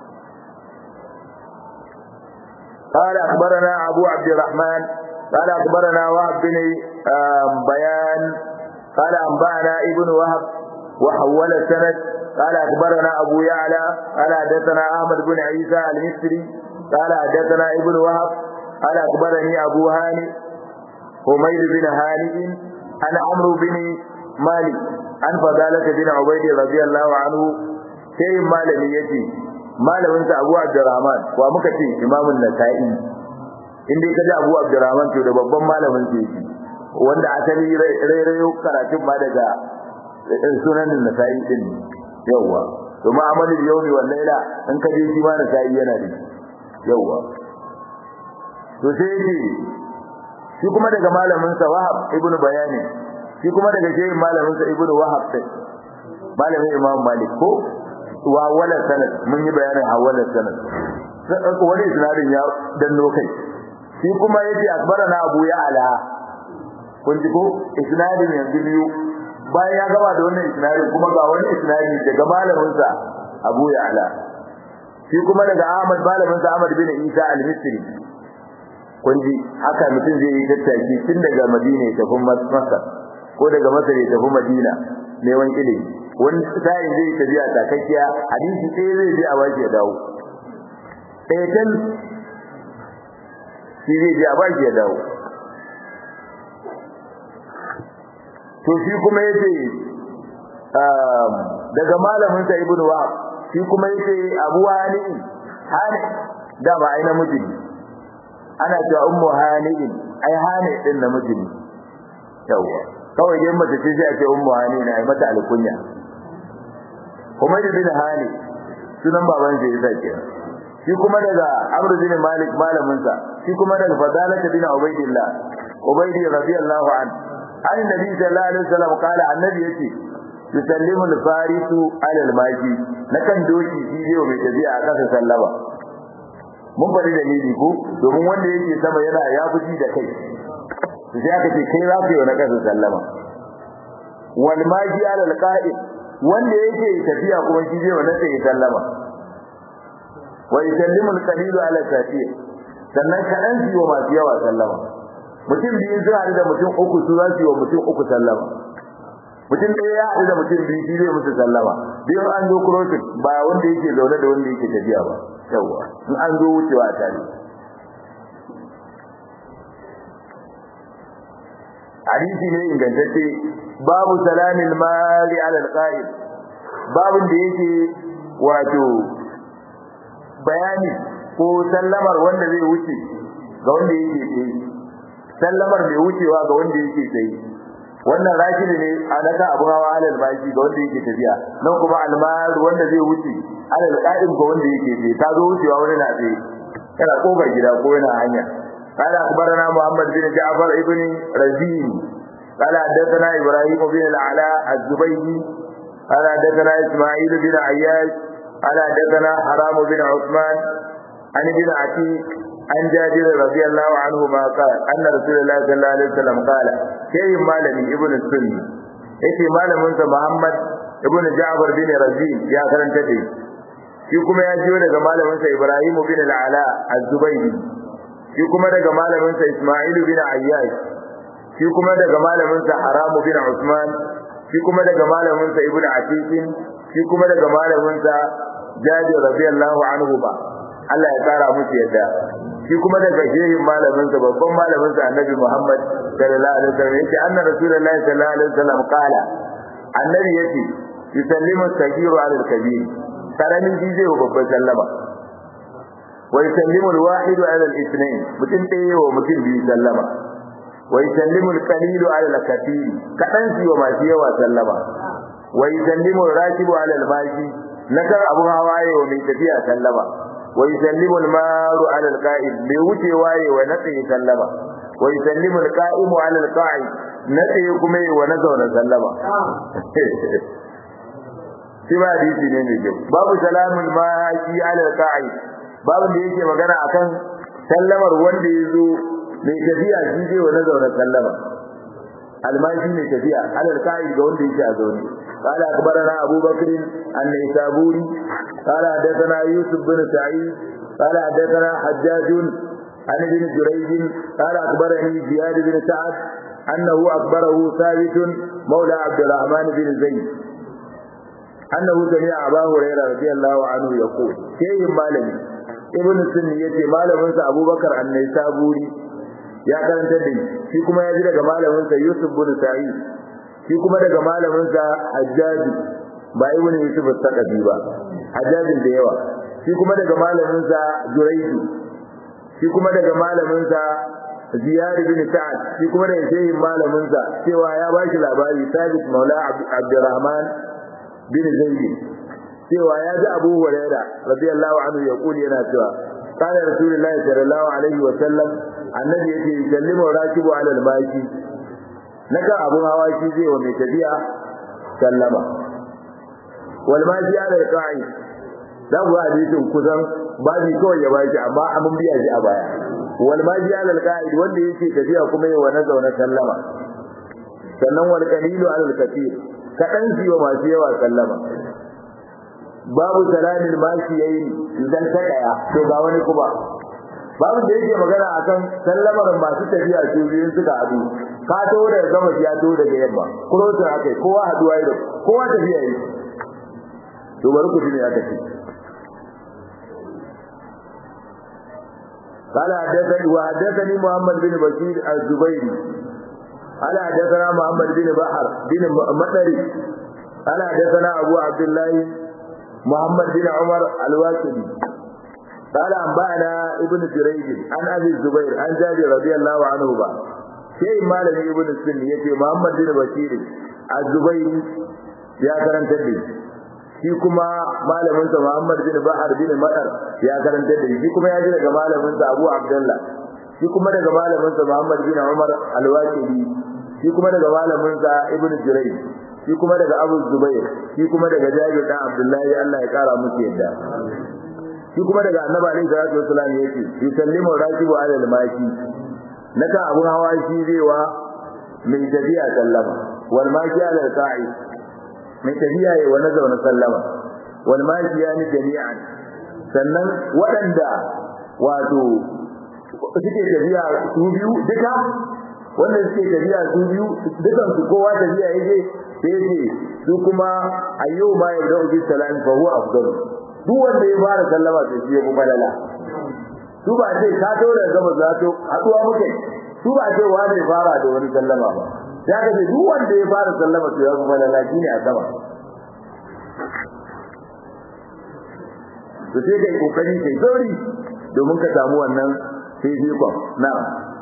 قال أخبرنا أبو عبد الرحمن قال أخبرنا وهب بن بيان قال أنبأنا ابن وهب وحول السند قال أخبرنا أبو يعلى قال حدثنا أحمد بن عيسى المصري قال حدثنا ابن وهب قال أخبرني أبو هاني حميد بن هانئ عن عمرو بن مالك عن فضالة بن عبيد رضي الله عنه شيء مالك يتي malamin sa Abu Abdurrahman wa muka ce Imam Nasa'i inda kaje Abu Abdurrahman to da babban malamin sa yake wanda asali rairayo karatun ma daga sunan Nasa'i din yawa to ma'amalul yawmi wal laila in kaje shi ma Nasa'i yana da yawa to sai yake shi kuma daga malamin sa Wahab ibn Bayani shi kuma daga shehin malamin sa Ibn Wahab malamin Imam Malik ko wa wala sanad mun yi bayanin hawala sanad wani isnadin ya danno kai shi kuma yace akbarana Abu Ya'la kun ji ko isnadin yanzu biyu bayan ya gaba da wannan isnadin kuma ga wani isnadi daga malamin sa Abu Ya'la shi kuma daga Ahmad malamin sa Ahmad bin Isa al-Misri kun ji haka mutum zai yi tattaki tun daga Madina ya tafi Masar ko daga Masar ya tafi Madina neman ilimi wani sa'in zai tafiya takakkiya hadisi sai zai je a baki ya dawo ɗaya can shi zai je a baki ya dawo to shi kuma yace daga malamin sa ibnu wahab shi kuma yace abu hani hani da ba ai namiji ne ana cewa ummu hani ai hani din namiji ne yawa kawai dai mace ce sai a ce ummu hani ne ai mata alkunya kuma da bin hani sunan baban sa yasa ke shi kuma daga amr bin malik malamin sa shi kuma daga fadalah bin ubaidillah ubaidi radiyallahu anhu an nabi sallallahu alaihi wasallam kala annabi yace yusallimu al-farisu ala al-maji na kan doki shi zai mai tafiya a ƙasa sallama mun bari dalili ko domin wanda yake sama yana ya fuji da kai sai aka ce kai za ka yi wa na ƙasa sallama wal maji ala alqa'id wanda yake tafiya kuma shi zai wa na sai sallama wa yusallimu al-qalilu ala kathir sannan kaɗan su yi wa masu yawa sallama mutum biyu sun haɗu da mutum uku su za su yi wa mutum uku sallama mutum ɗaya ya haɗu da mutum biyu shi zai musu sallama biyun an zo crossing ba wanda yake zaune da wanda yake tafiya ba yawwa in an zo wucewa a tare hadisi ne ingantacce babu salamin mali ala alqa'id babun da yake wato bayani ko sallamar wanda zai wuce ga wanda yake tsaye sallamar mai wucewa ga wanda yake tsaye wannan rashidi ne a naka abu hawa alal bashi ga wanda yake tafiya nan kuma almar wanda zai wuce alal qa'im ga wanda yake tsaye ta zo wucewa wani na tsaye yana kofar gida ko yana hanya قال أخبرنا محمد بن جعفر ابن رزين قال حدثنا إبراهيم بن العلاء الزبيدي قال حدثنا إسماعيل بن عياش قال حدثنا حرام بن عثمان عن ابن عتيق عن جابر رضي الله عنهما قال أن رسول الله صلى الله عليه وسلم قال شيء مالني ابن السني yace malamin sa Muhammad ibn Ja'far bin Razin ya karanta da shi kuma ya jiyo daga malamin sa Ibrahim bin al-Ala az-Zubaydi shi kuma daga malamin sa Isma'il bin Ayyash shi kuma daga malamin sa Haram bin Usman shi kuma daga malamin sa Ibn Atiq shi kuma daga malamin sa Jabir radiyallahu anhu ba Allah ya tsara musu yadda shi kuma daga shehin malamin sa babban malamin sa Annabi Muhammad sallallahu alaihi wasallam yace anna rasulullahi sallallahu alaihi wasallam qala annabi yace yusallimu sagiru ala al-kabir karamin ji zai babban sallama wa yusallimu al-wahid ala al-ithnain mutum ɗaya wa mutum biyu sallama wa yusallimu al-qalil ala al-kathir kadan shi wa masu yawa sallama wa yusallimu al-rakibu ala al-mashi nakar abu hawaye wa mai tafiya sallama wa yusallimu al-maru ala al-qa'id bai wuce waye wa natsi sallama wa yusallimu al-qa'imu ala al-qa'id natsi kuma wa na zauna sallama shi ba hadisi ne mai kyau babu salamul mashi ala al-qa'id babu da yake magana akan sallamar wanda ya zo mai tafiya shi zai wa na zauna sallama almashi mai tafiya ala al-qa'id ga wanda yake a zaune قال أخبرنا أبو بكر النيسابوري قال حدثنا يوسف بن سعيد قال حدثنا حجاج عن ابن جريج قال أخبرني زياد بن سعد أنه أخبره ثابت مولى عبد الرحمن بن زيد أنه سمع أبا هريرة رضي الله عنه يقول شيء مالني ابن السنية مالم أبو بكر النيسابوري ya karanta da shi kuma ya ji daga malaminsa Yusuf bin Sa'id shi kuma daga malaminsa Hajjaji ba ibn Yusuf al-Saqafi ba Hajjajin da yawa shi kuma daga malaminsa Juraydu shi kuma daga malaminsa Ziyad bin Sa'ad shi kuma daga shehin malaminsa cewa ya ba shi labari Sabit Maula Abdurrahman bin Zaid cewa ya ji Abu Hurairah radiyallahu anhu ya kuli yana cewa قال رسول الله صلى الله عليه وسلم annabi yake yusallimu rakibu ala al-maki naka abun hawa shi zai wa mai tafiya sallama wal maki ala al-qa'i da ku hadisin kusan babi kawai ya baki amma amun biya shi a baya wal maki ala al-qa'i wanda yake tafiya kuma yawa na zauna sallama sannan wal qalilu ala al-kathir kadan shi wa masu yawa sallama babu salamin maki yayi idan ta daya to ga wani kuma babu da yake magana akan sallamar masu tafiya su biyun suka hadu ka to da gama ya to daga yamma kurotin akai kowa haduwa yi kowa tafiya yi to bari ku ne aka ce قال حدثني وحدثني محمد بن بشير الزبيري قال حدثنا محمد بن بحر بن مطري قال حدثنا ابو عبد الله محمد بن عمر الواكدي قال أنبأنا ابن جريج عن أبي الزبير عن جابر رضي الله عنه با شيء مالك ابن السن يتي محمد بن بشير الزبير يا كرم تدي shi kuma malamin sa Muhammad bin Bahar bin Madar ya karanta da shi kuma ya ji daga malamin sa Abu Abdullah shi kuma daga malamin sa Muhammad bin Umar Al-Waqidi shi kuma daga malamin sa Ibn Jurayj shi kuma daga Abu Zubair shi kuma daga Jabir dan Abdullahi Allah ya kara musu yadda shi kuma daga Annabi alaihi salatu wasallam yace yusallimu rakibu ala al-maki naka abun hawa shi zai wa mai tafiya sallama wal maki ala al-qa'i mai tafiya yayi wa nazauna sallama wal maki yani jami'an sannan waɗanda wato suke tafiya su biyu duka wanda suke tafiya su biyu dukan su kowa tafiya yake sai ce su kuma ayyo ma ya da ubi salam fa huwa afdal duk wanda ya fara sallama sai shi ya kuma lala su ba ce ka to da gaba za to haduwa muke su ba ce wanda ya fara da wani sallama ba ya ga duk wanda ya fara sallama sai ya kuma lala shine a sama to sai kai kokari kai sauri domin ka samu wannan sai jikon na'am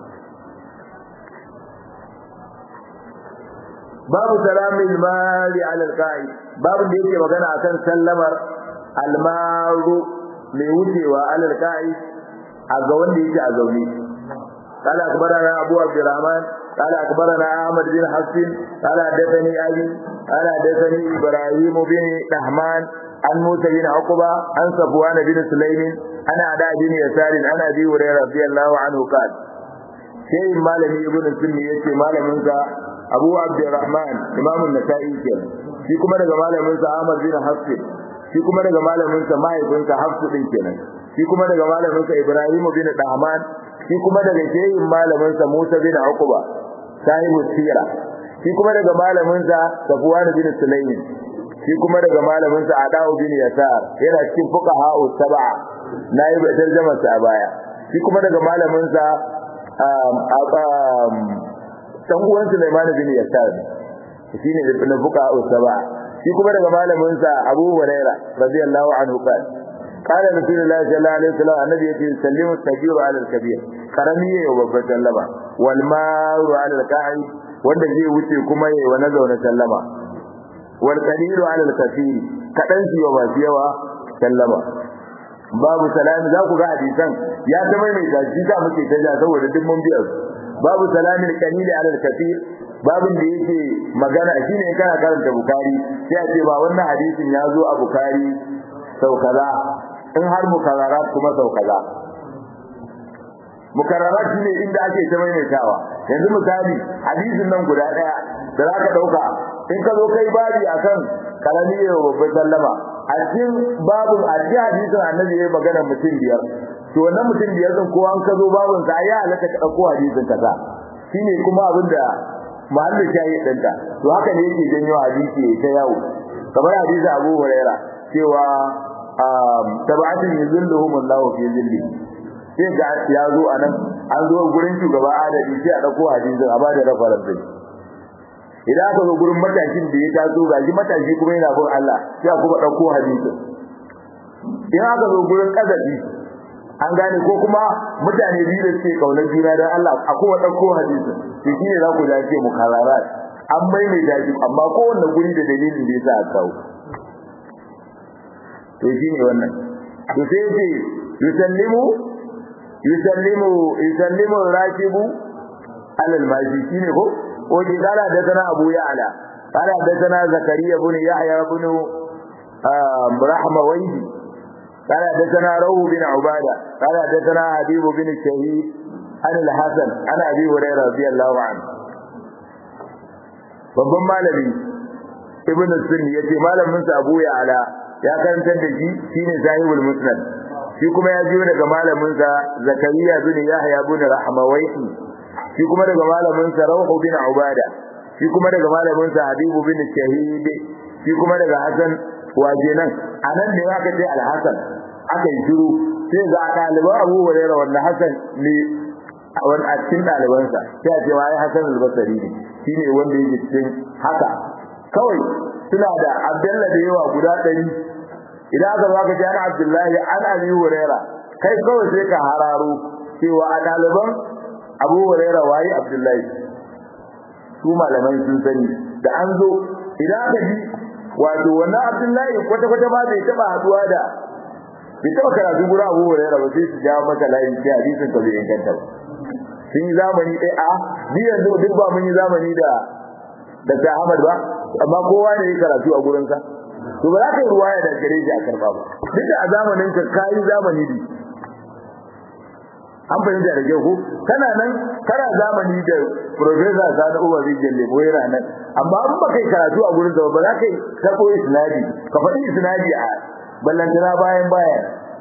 babu salamin mali ala alqa'i babu da yake magana akan sallamar almaru mai wucewa ala alqa'i a ga wanda yake a zaune قال أخبرنا أبو عبد الرحمن قال أخبرنا أحمد بن حسن قال حدثني أبي قال حدثني إبراهيم بن رحمن عن موسى بن عقبة عن صفوان بن سليم عن أداء بن يسار عن أبي هريرة رضي الله عنه قال شيء مالك ابن السني يشي مالك منك Abu Abdurrahman Imam An-Nasa'i kenan shi kuma daga malamin sa Ahmad bin Hafs shi kuma daga malamin sa mahaifin sa Hafs din kenan shi kuma daga malamin sa Ibrahim bin Dahman shi kuma daga shehin malamin sa Musa bin Uqba sahibu sira shi kuma daga malamin sa Safwan bin Sulaym shi kuma daga malamin sa Adau bin Yasar yana cikin fuqaha sab'a nayi tarjuma sa baya shi kuma daga malamin sa dan uwan Sulaiman bin Yasar shine da fuka usaba shi kuma daga malamin sa Abu Hurairah radiyallahu anhu qala qala rasulullahi sallallahu alaihi wasallam annabi yace sallimu tajiru ala al-kabir karami yayi wa babban sallama wal maru ala al-qa'id wanda zai wuce kuma yayi wa nazauna sallama wal qalilu ala al-kathir kadan shi wa yawa sallama babu salami za ku ga hadisan ya ta mai shi ta muke ta ja saboda duk mun biya babu salamin qalili ala al-kathir babin da yake magana shine kana karanta bukari sai a ce ba wannan hadisin ya zo a bukari sau kaza in har mukarrarat kuma sau kaza mukarrarat shine inda ake ta maimaitawa yanzu misali hadisin nan guda daya da zaka dauka in ka zo kai babi akan kalami ya babban sallama a cikin babu a cikin hadisin annabi ya magana mutum biyar to wannan mutum biyar din kowa an ka zo babun sa ya halaka ka dauko hadisin kaza shine kuma abin da mahallin shayi dinta to haka ne yake janyo hadisi ta yawo kamar hadisi Abu Huraira cewa tabatun yuzilluhum Allahu fi zilli sai ga ya zo anan an zo gurin shugaba adadi sai a dauko hadisin a bada rafaran sai idan aka zo gurin matashin da ya taso gaji matashi kuma yana bin Allah sai a kuma dauko hadisin idan aka zo gurin kazabi an gane ko kuma mutane biyu da suke kaunar juna dan Allah a kuma dauko hadisin to shine za ku dace mukarrarat an maimaita shi amma kowanne guri da dalilin da yasa aka kawo to shine wannan to sai ce yusallimu yusallimu yusallimu rakibu alal maji shine ko oje kala da sana abu ya'la kala da sana zakariya ibn yahya ibn rahmawayhi قال حدثنا روح بن عبادة قال حدثنا حبيب بن الشهيد عن الحسن عن أبي هريرة رضي الله عنه babban malami ibn sunni yace malamin sa Abu Ya'la ya karantar da shi shine sahibul musnad shi kuma ya jiyo daga malamin sa Zakariya bin Yahya bin Rahmawaiti shi kuma daga malamin sa Rawh bin Ubada shi kuma daga malamin sa Habib bin Shahid shi kuma daga Hasan wajenan anan ne aka ce Al-Hasan aka yi shiru sai ga ɗaliban Abu Hurairah wanda Hasan ne wani a cikin ɗalibansa sai a ce wai Hasan al-Basri ne shine wanda yake cikin haka kawai suna da Abdullah da yawa guda ɗari idan aka zo aka ce ana Abdullahi an Abi Hurairah kai kawai sai ka hararo cewa a ɗaliban Abu Hurairah waye Abdullahi su malamai sun sani da an zo idan aka ji wato wannan Abdullahi kwata kwata ba bai taba haduwa da bai taba karatu gura Abu Hurairah ba sai su ja maka layin sai hadisin ka bai inganta ba sun yi zamani ɗaya a ni yanzu duk ba mun yi zamani da da Ahmad ba amma kowa ne ya karatu a gurinsa to ba za ka yi ruwaya da gare shi a karba ba duk da a zamanin ka kayi zamani ne an fahimta da kyau ko kana nan kana zamani da professor Sani Umar Rijal Lebo yana nan amma in ba kai karatu a gurin sa ba za ka yi tabo isnadi ka faɗi isnadi a ballantana bayan baya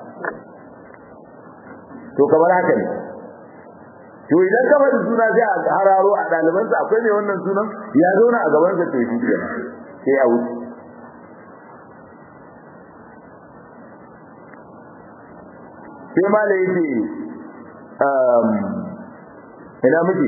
to kamar haka ne to idan ka faɗi suna sai a hararo a ɗalibansa akwai mai wannan sunan ya zauna a gabansa to shi kenan sai a wuce sai ma da yake ina miji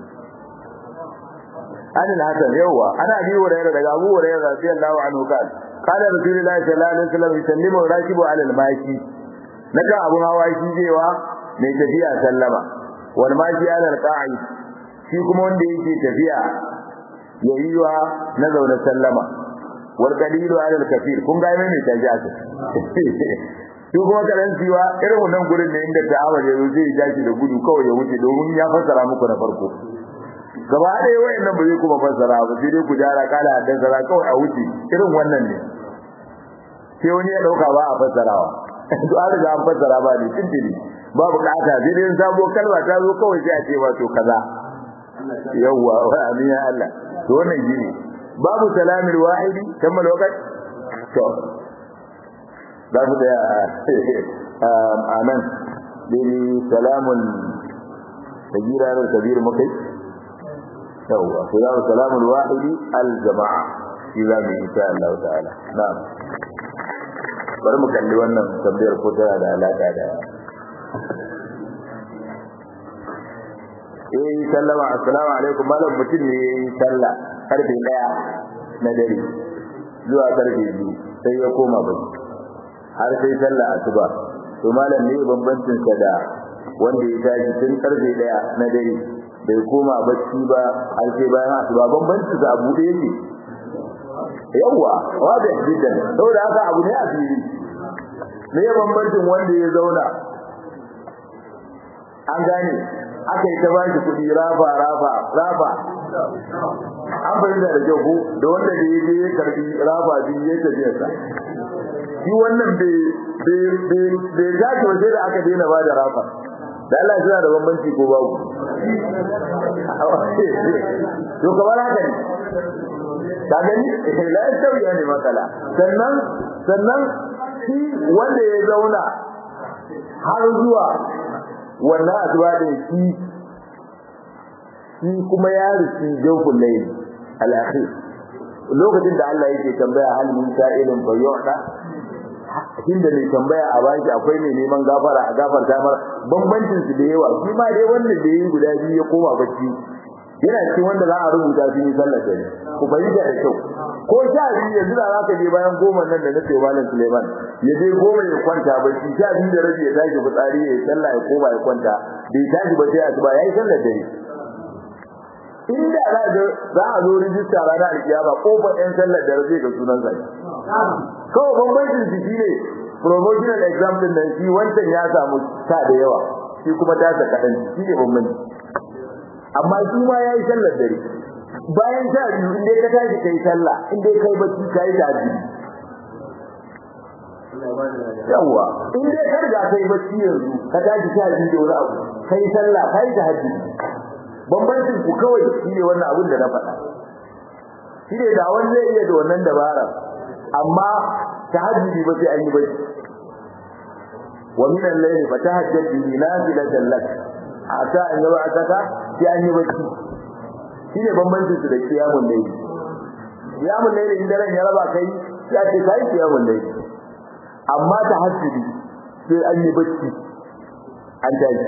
an al-hasan yawa ana bi hurairah daga abu hurairah radiyallahu anhu kan qala rasulullahi sallallahu alaihi wasallam yusallimu rakibu ala al-mashi naga abun hawa shi jewa mai tafiya sallama wal mashi ala al-qa'id shi kuma wanda yake tafiya yayiwa na zaune sallama wal qalilu ala al-kafir kun ga mai taji aka shi kuma karantiwa irin wannan gurin ne inda ta'awar ya zo zai dace da gudu kawai ya wuce domin ya fassara muku na farko gaba ɗaya wayannan ba zai kuma fassara ba sai dai ku jara kala haddan sara kawai a wuce irin wannan ne sai wani ya dauka ba a fassarawa to an riga an fassara ba ne tintini ba bukata sai dai sabo kalma ta zo kawai sai a ce ba to kaza yawwa wa amin ya Allah to wannan shine babu salamil wahidi kammal waqt to za mu da a nan dai salamun kabira da kabir mukai yawwa salamu salamul wahidi al jama'a shi za mu insha Allah ta'ala na'am bari mu kalli wannan tambayar ko tana da alaka da eh sallama assalamu alaikum malam mutum ne yayi sallah karfe 1 na dare zuwa karfe 2 sai ya koma bacci har sai sallah asuba to malam ne bambancin sa da wanda ya tashi tun karfe 1 na dare bai koma bacci ba har sai bayan asuba bambancin sa abu da yake yawa wada jiddan saboda haka abu ne a fili me bambancin wanda ya zauna an gane aka yi ta ba shi kuɗi rafa rafa rafa an fahimta da kyau ko da wanda da ya je ya karbi rafa biyu ya tafiya sa shi wannan bai gashi waje da aka daina ba da rafa da Allah suna da bambanci ko babu to kamar haka ne ka gani la yastawi ne matsala sannan sannan shi wanda ya zauna har zuwa wannan asuba da shi shi kuma ya rufi jawful layl al-akhir lokacin da Allah yake tambaya hal min sa'ilin fa yu'ta inda mai tambaya a baki akwai mai neman gafara a gafarta mar bambancin su da yawa shi ma dai wanda da yi guda biyu ya koma bacci yana cikin wanda za a rubuta su yi sallar da ne ku fahimta da kyau ko sha biyu yanzu da za ka je bayan goma nan da nake malam Suleiman ya je goma ya kwanta bacci sha biyu da rabi ya tashi fitsari ya sallah ya koma ya kwanta bai tashi ba sai asuba yayi sallar dare inda za a za a zo rijista ranar alkiyama kofar yan sallar da zai ga sunan sa kawai bambancin su shine promotional exam din nan shi wancan ya samu sa da yawa shi kuma ta sa kadan shi ne bambanci amma shi ma yayi sallar dare bayan sha biyu in dai ka tashi kai sallah in dai kai bacci kai taji yawa in dai ka riga kai bacci yanzu ka tashi sha biyu da wani abu kai sallah kai tahajjudi bambancin ku kawai shi ne wannan abin da na faɗa shi ne da wani zai iya da wannan dabara amma tahajjudi ba sai an yi bacci wa min al-layli fatahajjad bihi nafilatan lak asa an yaba ataka sai an yi bacci shi ne bambancin su da kiyamun layli kiyamun layli idan ran ya raba kai ya ce kai kiyamun layli amma tahajjudi sai an yi bacci an tashi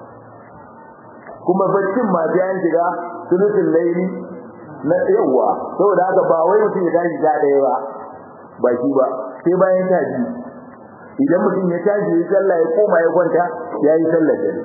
kuma baccin ma sai an shiga sulutul layli na yawa saboda haka ba wai mutum ya tashi da daya ba ba shi ba sai bayan tashi idan mutum ya tashi ya sallah ya koma ya kwanta ya yi sallar dare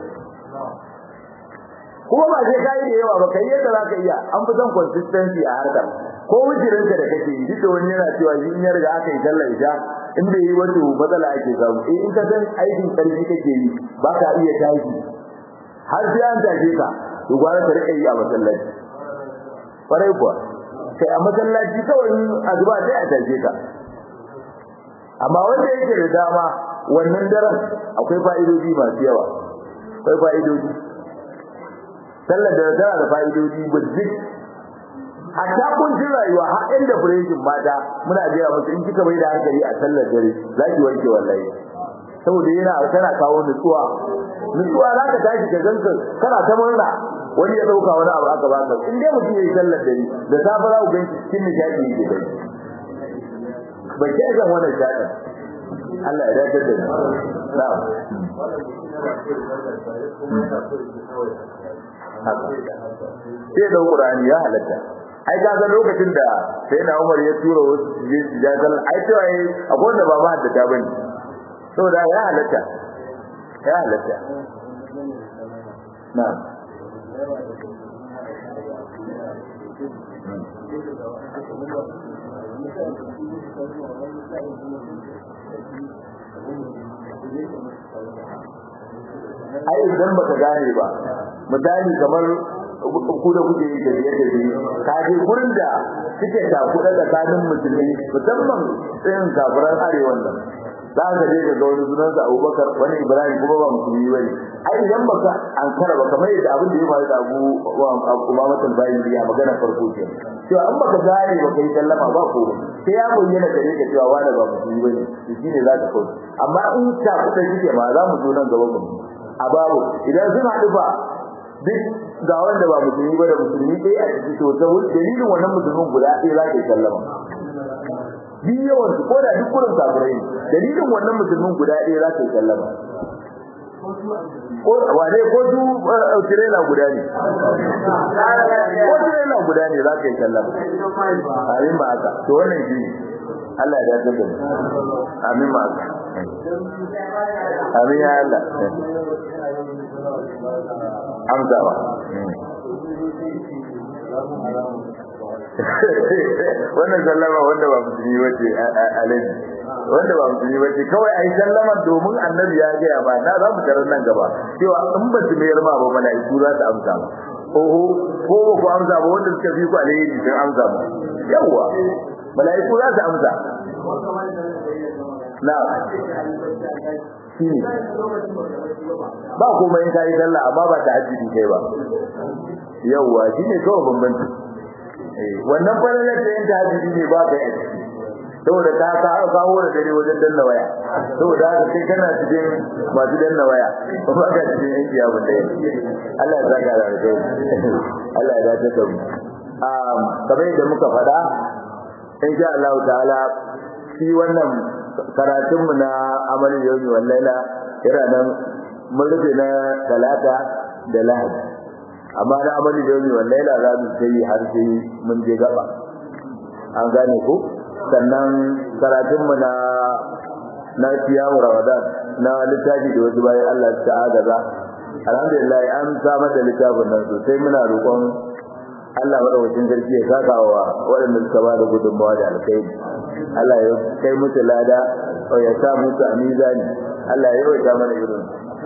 kuma ba sai kai da yawa ba kai yadda zaka iya an fi son consistency a harkar ko wujirinka da kake yi duk da wani yana cewa shi in ya riga aka yi sallar isha in bai yi wata matsala ake samu eh in ka san aikin karfi kake yi ba ka iya tashi har sai an tashi ka to gwara ka rika yi a masallaci farai kuwa kai a masallaci kawai azuba sai a tace ka amma wanda yake da dama wannan daren akwai fa'idoji masu yawa akwai fa'idoji sallar da tana da fa'idoji burjik hatta kuncin rayuwa har inda fureshin mata muna gaya musu in kika bai da hankali a sallar dare za ki wanke wallahi saboda yana tana kawo nutsuwa nutsuwa za ka tashi ka ganka kana ta murna wani ya dauka wani abu aka baka in dai mutum yayi sallar dare da safe za ku gan shi cikin nishadi yake dai bai kai zan wannan shadin Allah ya dace da mu na'am sai da Qur'ani ya halatta ai ka ga lokacin da sai na Umar ya tura wasu jazal ai cewa ai akwai wanda ba ma da ta bane saboda ya halatta ya halatta na'am ai idan baka gane ba misali kamar ku da kuke yi tafiye tafiye ka je gurin da suke takuɗa tsakanin musulmi musamman irin kafiran arewan nan za ka je ka ga wani sunansa abubakar wani ibrahim kuma ba musulmi bane ai idan baka an kara ba kamar yadda abin da ya faru da abu kuma matan bayin biya magana farko ke cewa an baka gane baka yi sallama ba ko sai ya bayyana gare ka cewa wani ba musulmi bane to shine za ka kauce amma in takuɗa kike ma za mu zo nan gaba mu a babu idan sun haɗu ba duk ga wanda ba musulmi ba da musulmi ɗaya a ciki to ta dalilin wannan musulmin guda ɗaya za ka yi sallama duk yawan su ko da duk kurin kafirai dalilin wannan musulmin guda ɗaya za ka yi sallama ko wane ko du tirela guda ne ko tirela guda ne za ka yi sallama amin ba haka to wannan shi Allah ya dace da mu amin ba haka amin ya Allah amsawa wannan sallama wanda ba musulmi bace alaji wanda ba musulmi bace kawai ai sallama domin annabi ya ga ba na za mu tarar nan gaba cewa in ba su mayar ma ba mala'iku za su amsa ma oho ko ba ku amsa ba wanda suka fi ku alheri sun amsa ma yawa mala'iku za su amsa na shi ba kuma in kai sallah amma ba ta hajji kai ba yawa shine kawai bambanci eh wannan falalar da yin tahajjudi ne ba kai a ciki saboda ka ka kawo da dare wajen danna waya saboda haka kai kana cikin masu danna waya ba ka cikin yan kiyamu dai Allah ya saka da alheri Allah ya dace da mu um kamar yadda muka faɗa insha Allah ta'ala shi wannan karatun mu na amalin yawmi wal laila yana nan mun rufe na talata da lahadi amma na amali da yau wallahi la za mu sai har sai mun je gaba an gane ko sannan karatun mu na na tiyawu ramadan na littafi da wasu bayan Allah ta agaza alhamdulillah an samar da littafin nan sosai muna roƙon Allah madaukakin sarki ya saka wa waɗanda suka ba da gudunmawa da alkhairi Allah ya kai musu lada ya sa musu a mizani Allah ya yawaita mana irin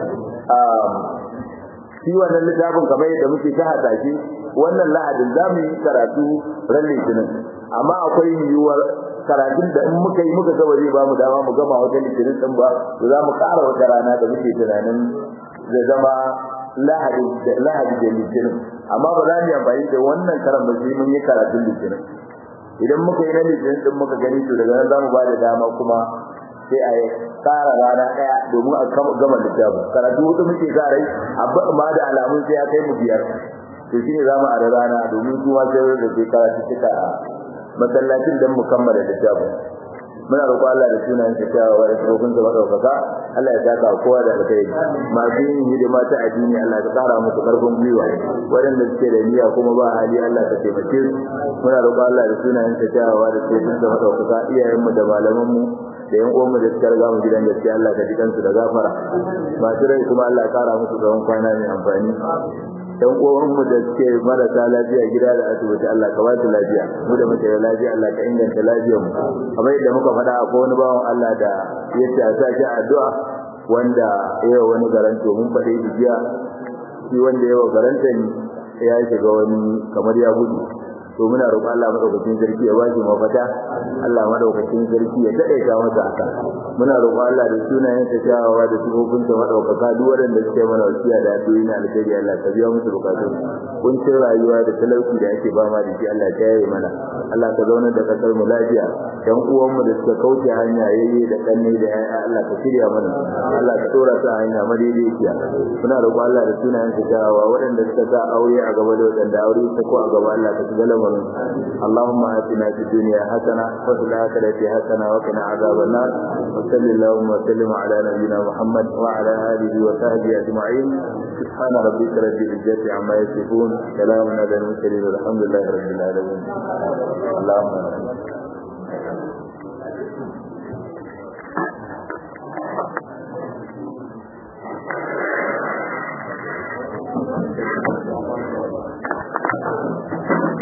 shi wannan littafin kamar yadda muke ta hasashe wannan lahadin za mu yi karatu ran litinin amma akwai yiwuwar karatun da in muka yi muka gaba zai ba mu dama mu gama wata litinin din ba to za mu ƙara wata rana da muke tunanin zai zama lahadi da lahadi da litinin amma ba za mu yi amfani da wannan karan ba sai mun yi karatun litinin idan muka yi na litinin din muka gani to daga nan za mu ba da dama kuma sai a tsara rana daya domin a gama littafin karatu hudu muke sa rai amma da alamun sai ya kai mu biyar to shine za mu ara rana domin su ma sai da sai karatu suka a masallacin dan mu kammala littafin muna roƙo Allah da sunayen sa cewa wa rasulullahi sa madaukaka Allah ya saka kowa da alkhairi masu yin hidima ta addini Allah ya tsara musu karfin gwiwa waɗanda suke da niyya kuma ba hali Allah ka taimake su muna roƙo Allah da sunayen sa cewa wa rasulullahi sa madaukaka iyayen mu da malaman mu da yan uwan mu da suka riga mu gidan gaskiya Allah ka jikan su da gafara masu rai kuma Allah ya kara musu tsawon kwana mai amfani yan uwan mu da suke marasa lafiya gida da asibiti Allah ka ba su lafiya mu da muke da lafiya Allah ka inganta lafiyar mu kamar yadda muka faɗa akwai wani bawan Allah da yace a sa shi addu'a wanda yawa wani garanto mun faɗe shi jiya shi wanda yawa garanta ni ya shiga wani kamar ya gudu to muna roƙon Allah madaukakin sarki ya bashi mafata Allah madaukakin sarki ya daidaita masa aka muna roƙon Allah da sunayen sa kyawawa da sifofin sa madaukaka duk wanda suke mana wasiya da addu'o'i na alkhairi Allah ka biya musu bukatun kuncin rayuwa da talauci da ake ba ma da shi Allah ya yaye mana Allah ka zauna da kasar mu lafiya dan uwan mu da suka kauce hanya yayye da kanne da yaya Allah ka shirya mana Allah ka dora su a hanya madaidaiciya muna roƙon Allah da sunayen sa kyawawa waɗanda suka sa aure a gaba da waɗanda aure ta ko a gaba Allah ka shiga lamarin Allahumma atina fid dunya hasana wa fil akhirati hasana wa qina adhaban nar wa sallallahu wa sallim ala nabiyyina Muhammad wa ala alihi wa sahbihi ajma'in subhana rabbika rabbil izzati amma yasifun salamun ala al mursalin walhamdulillahi rabbil alamin Allahumma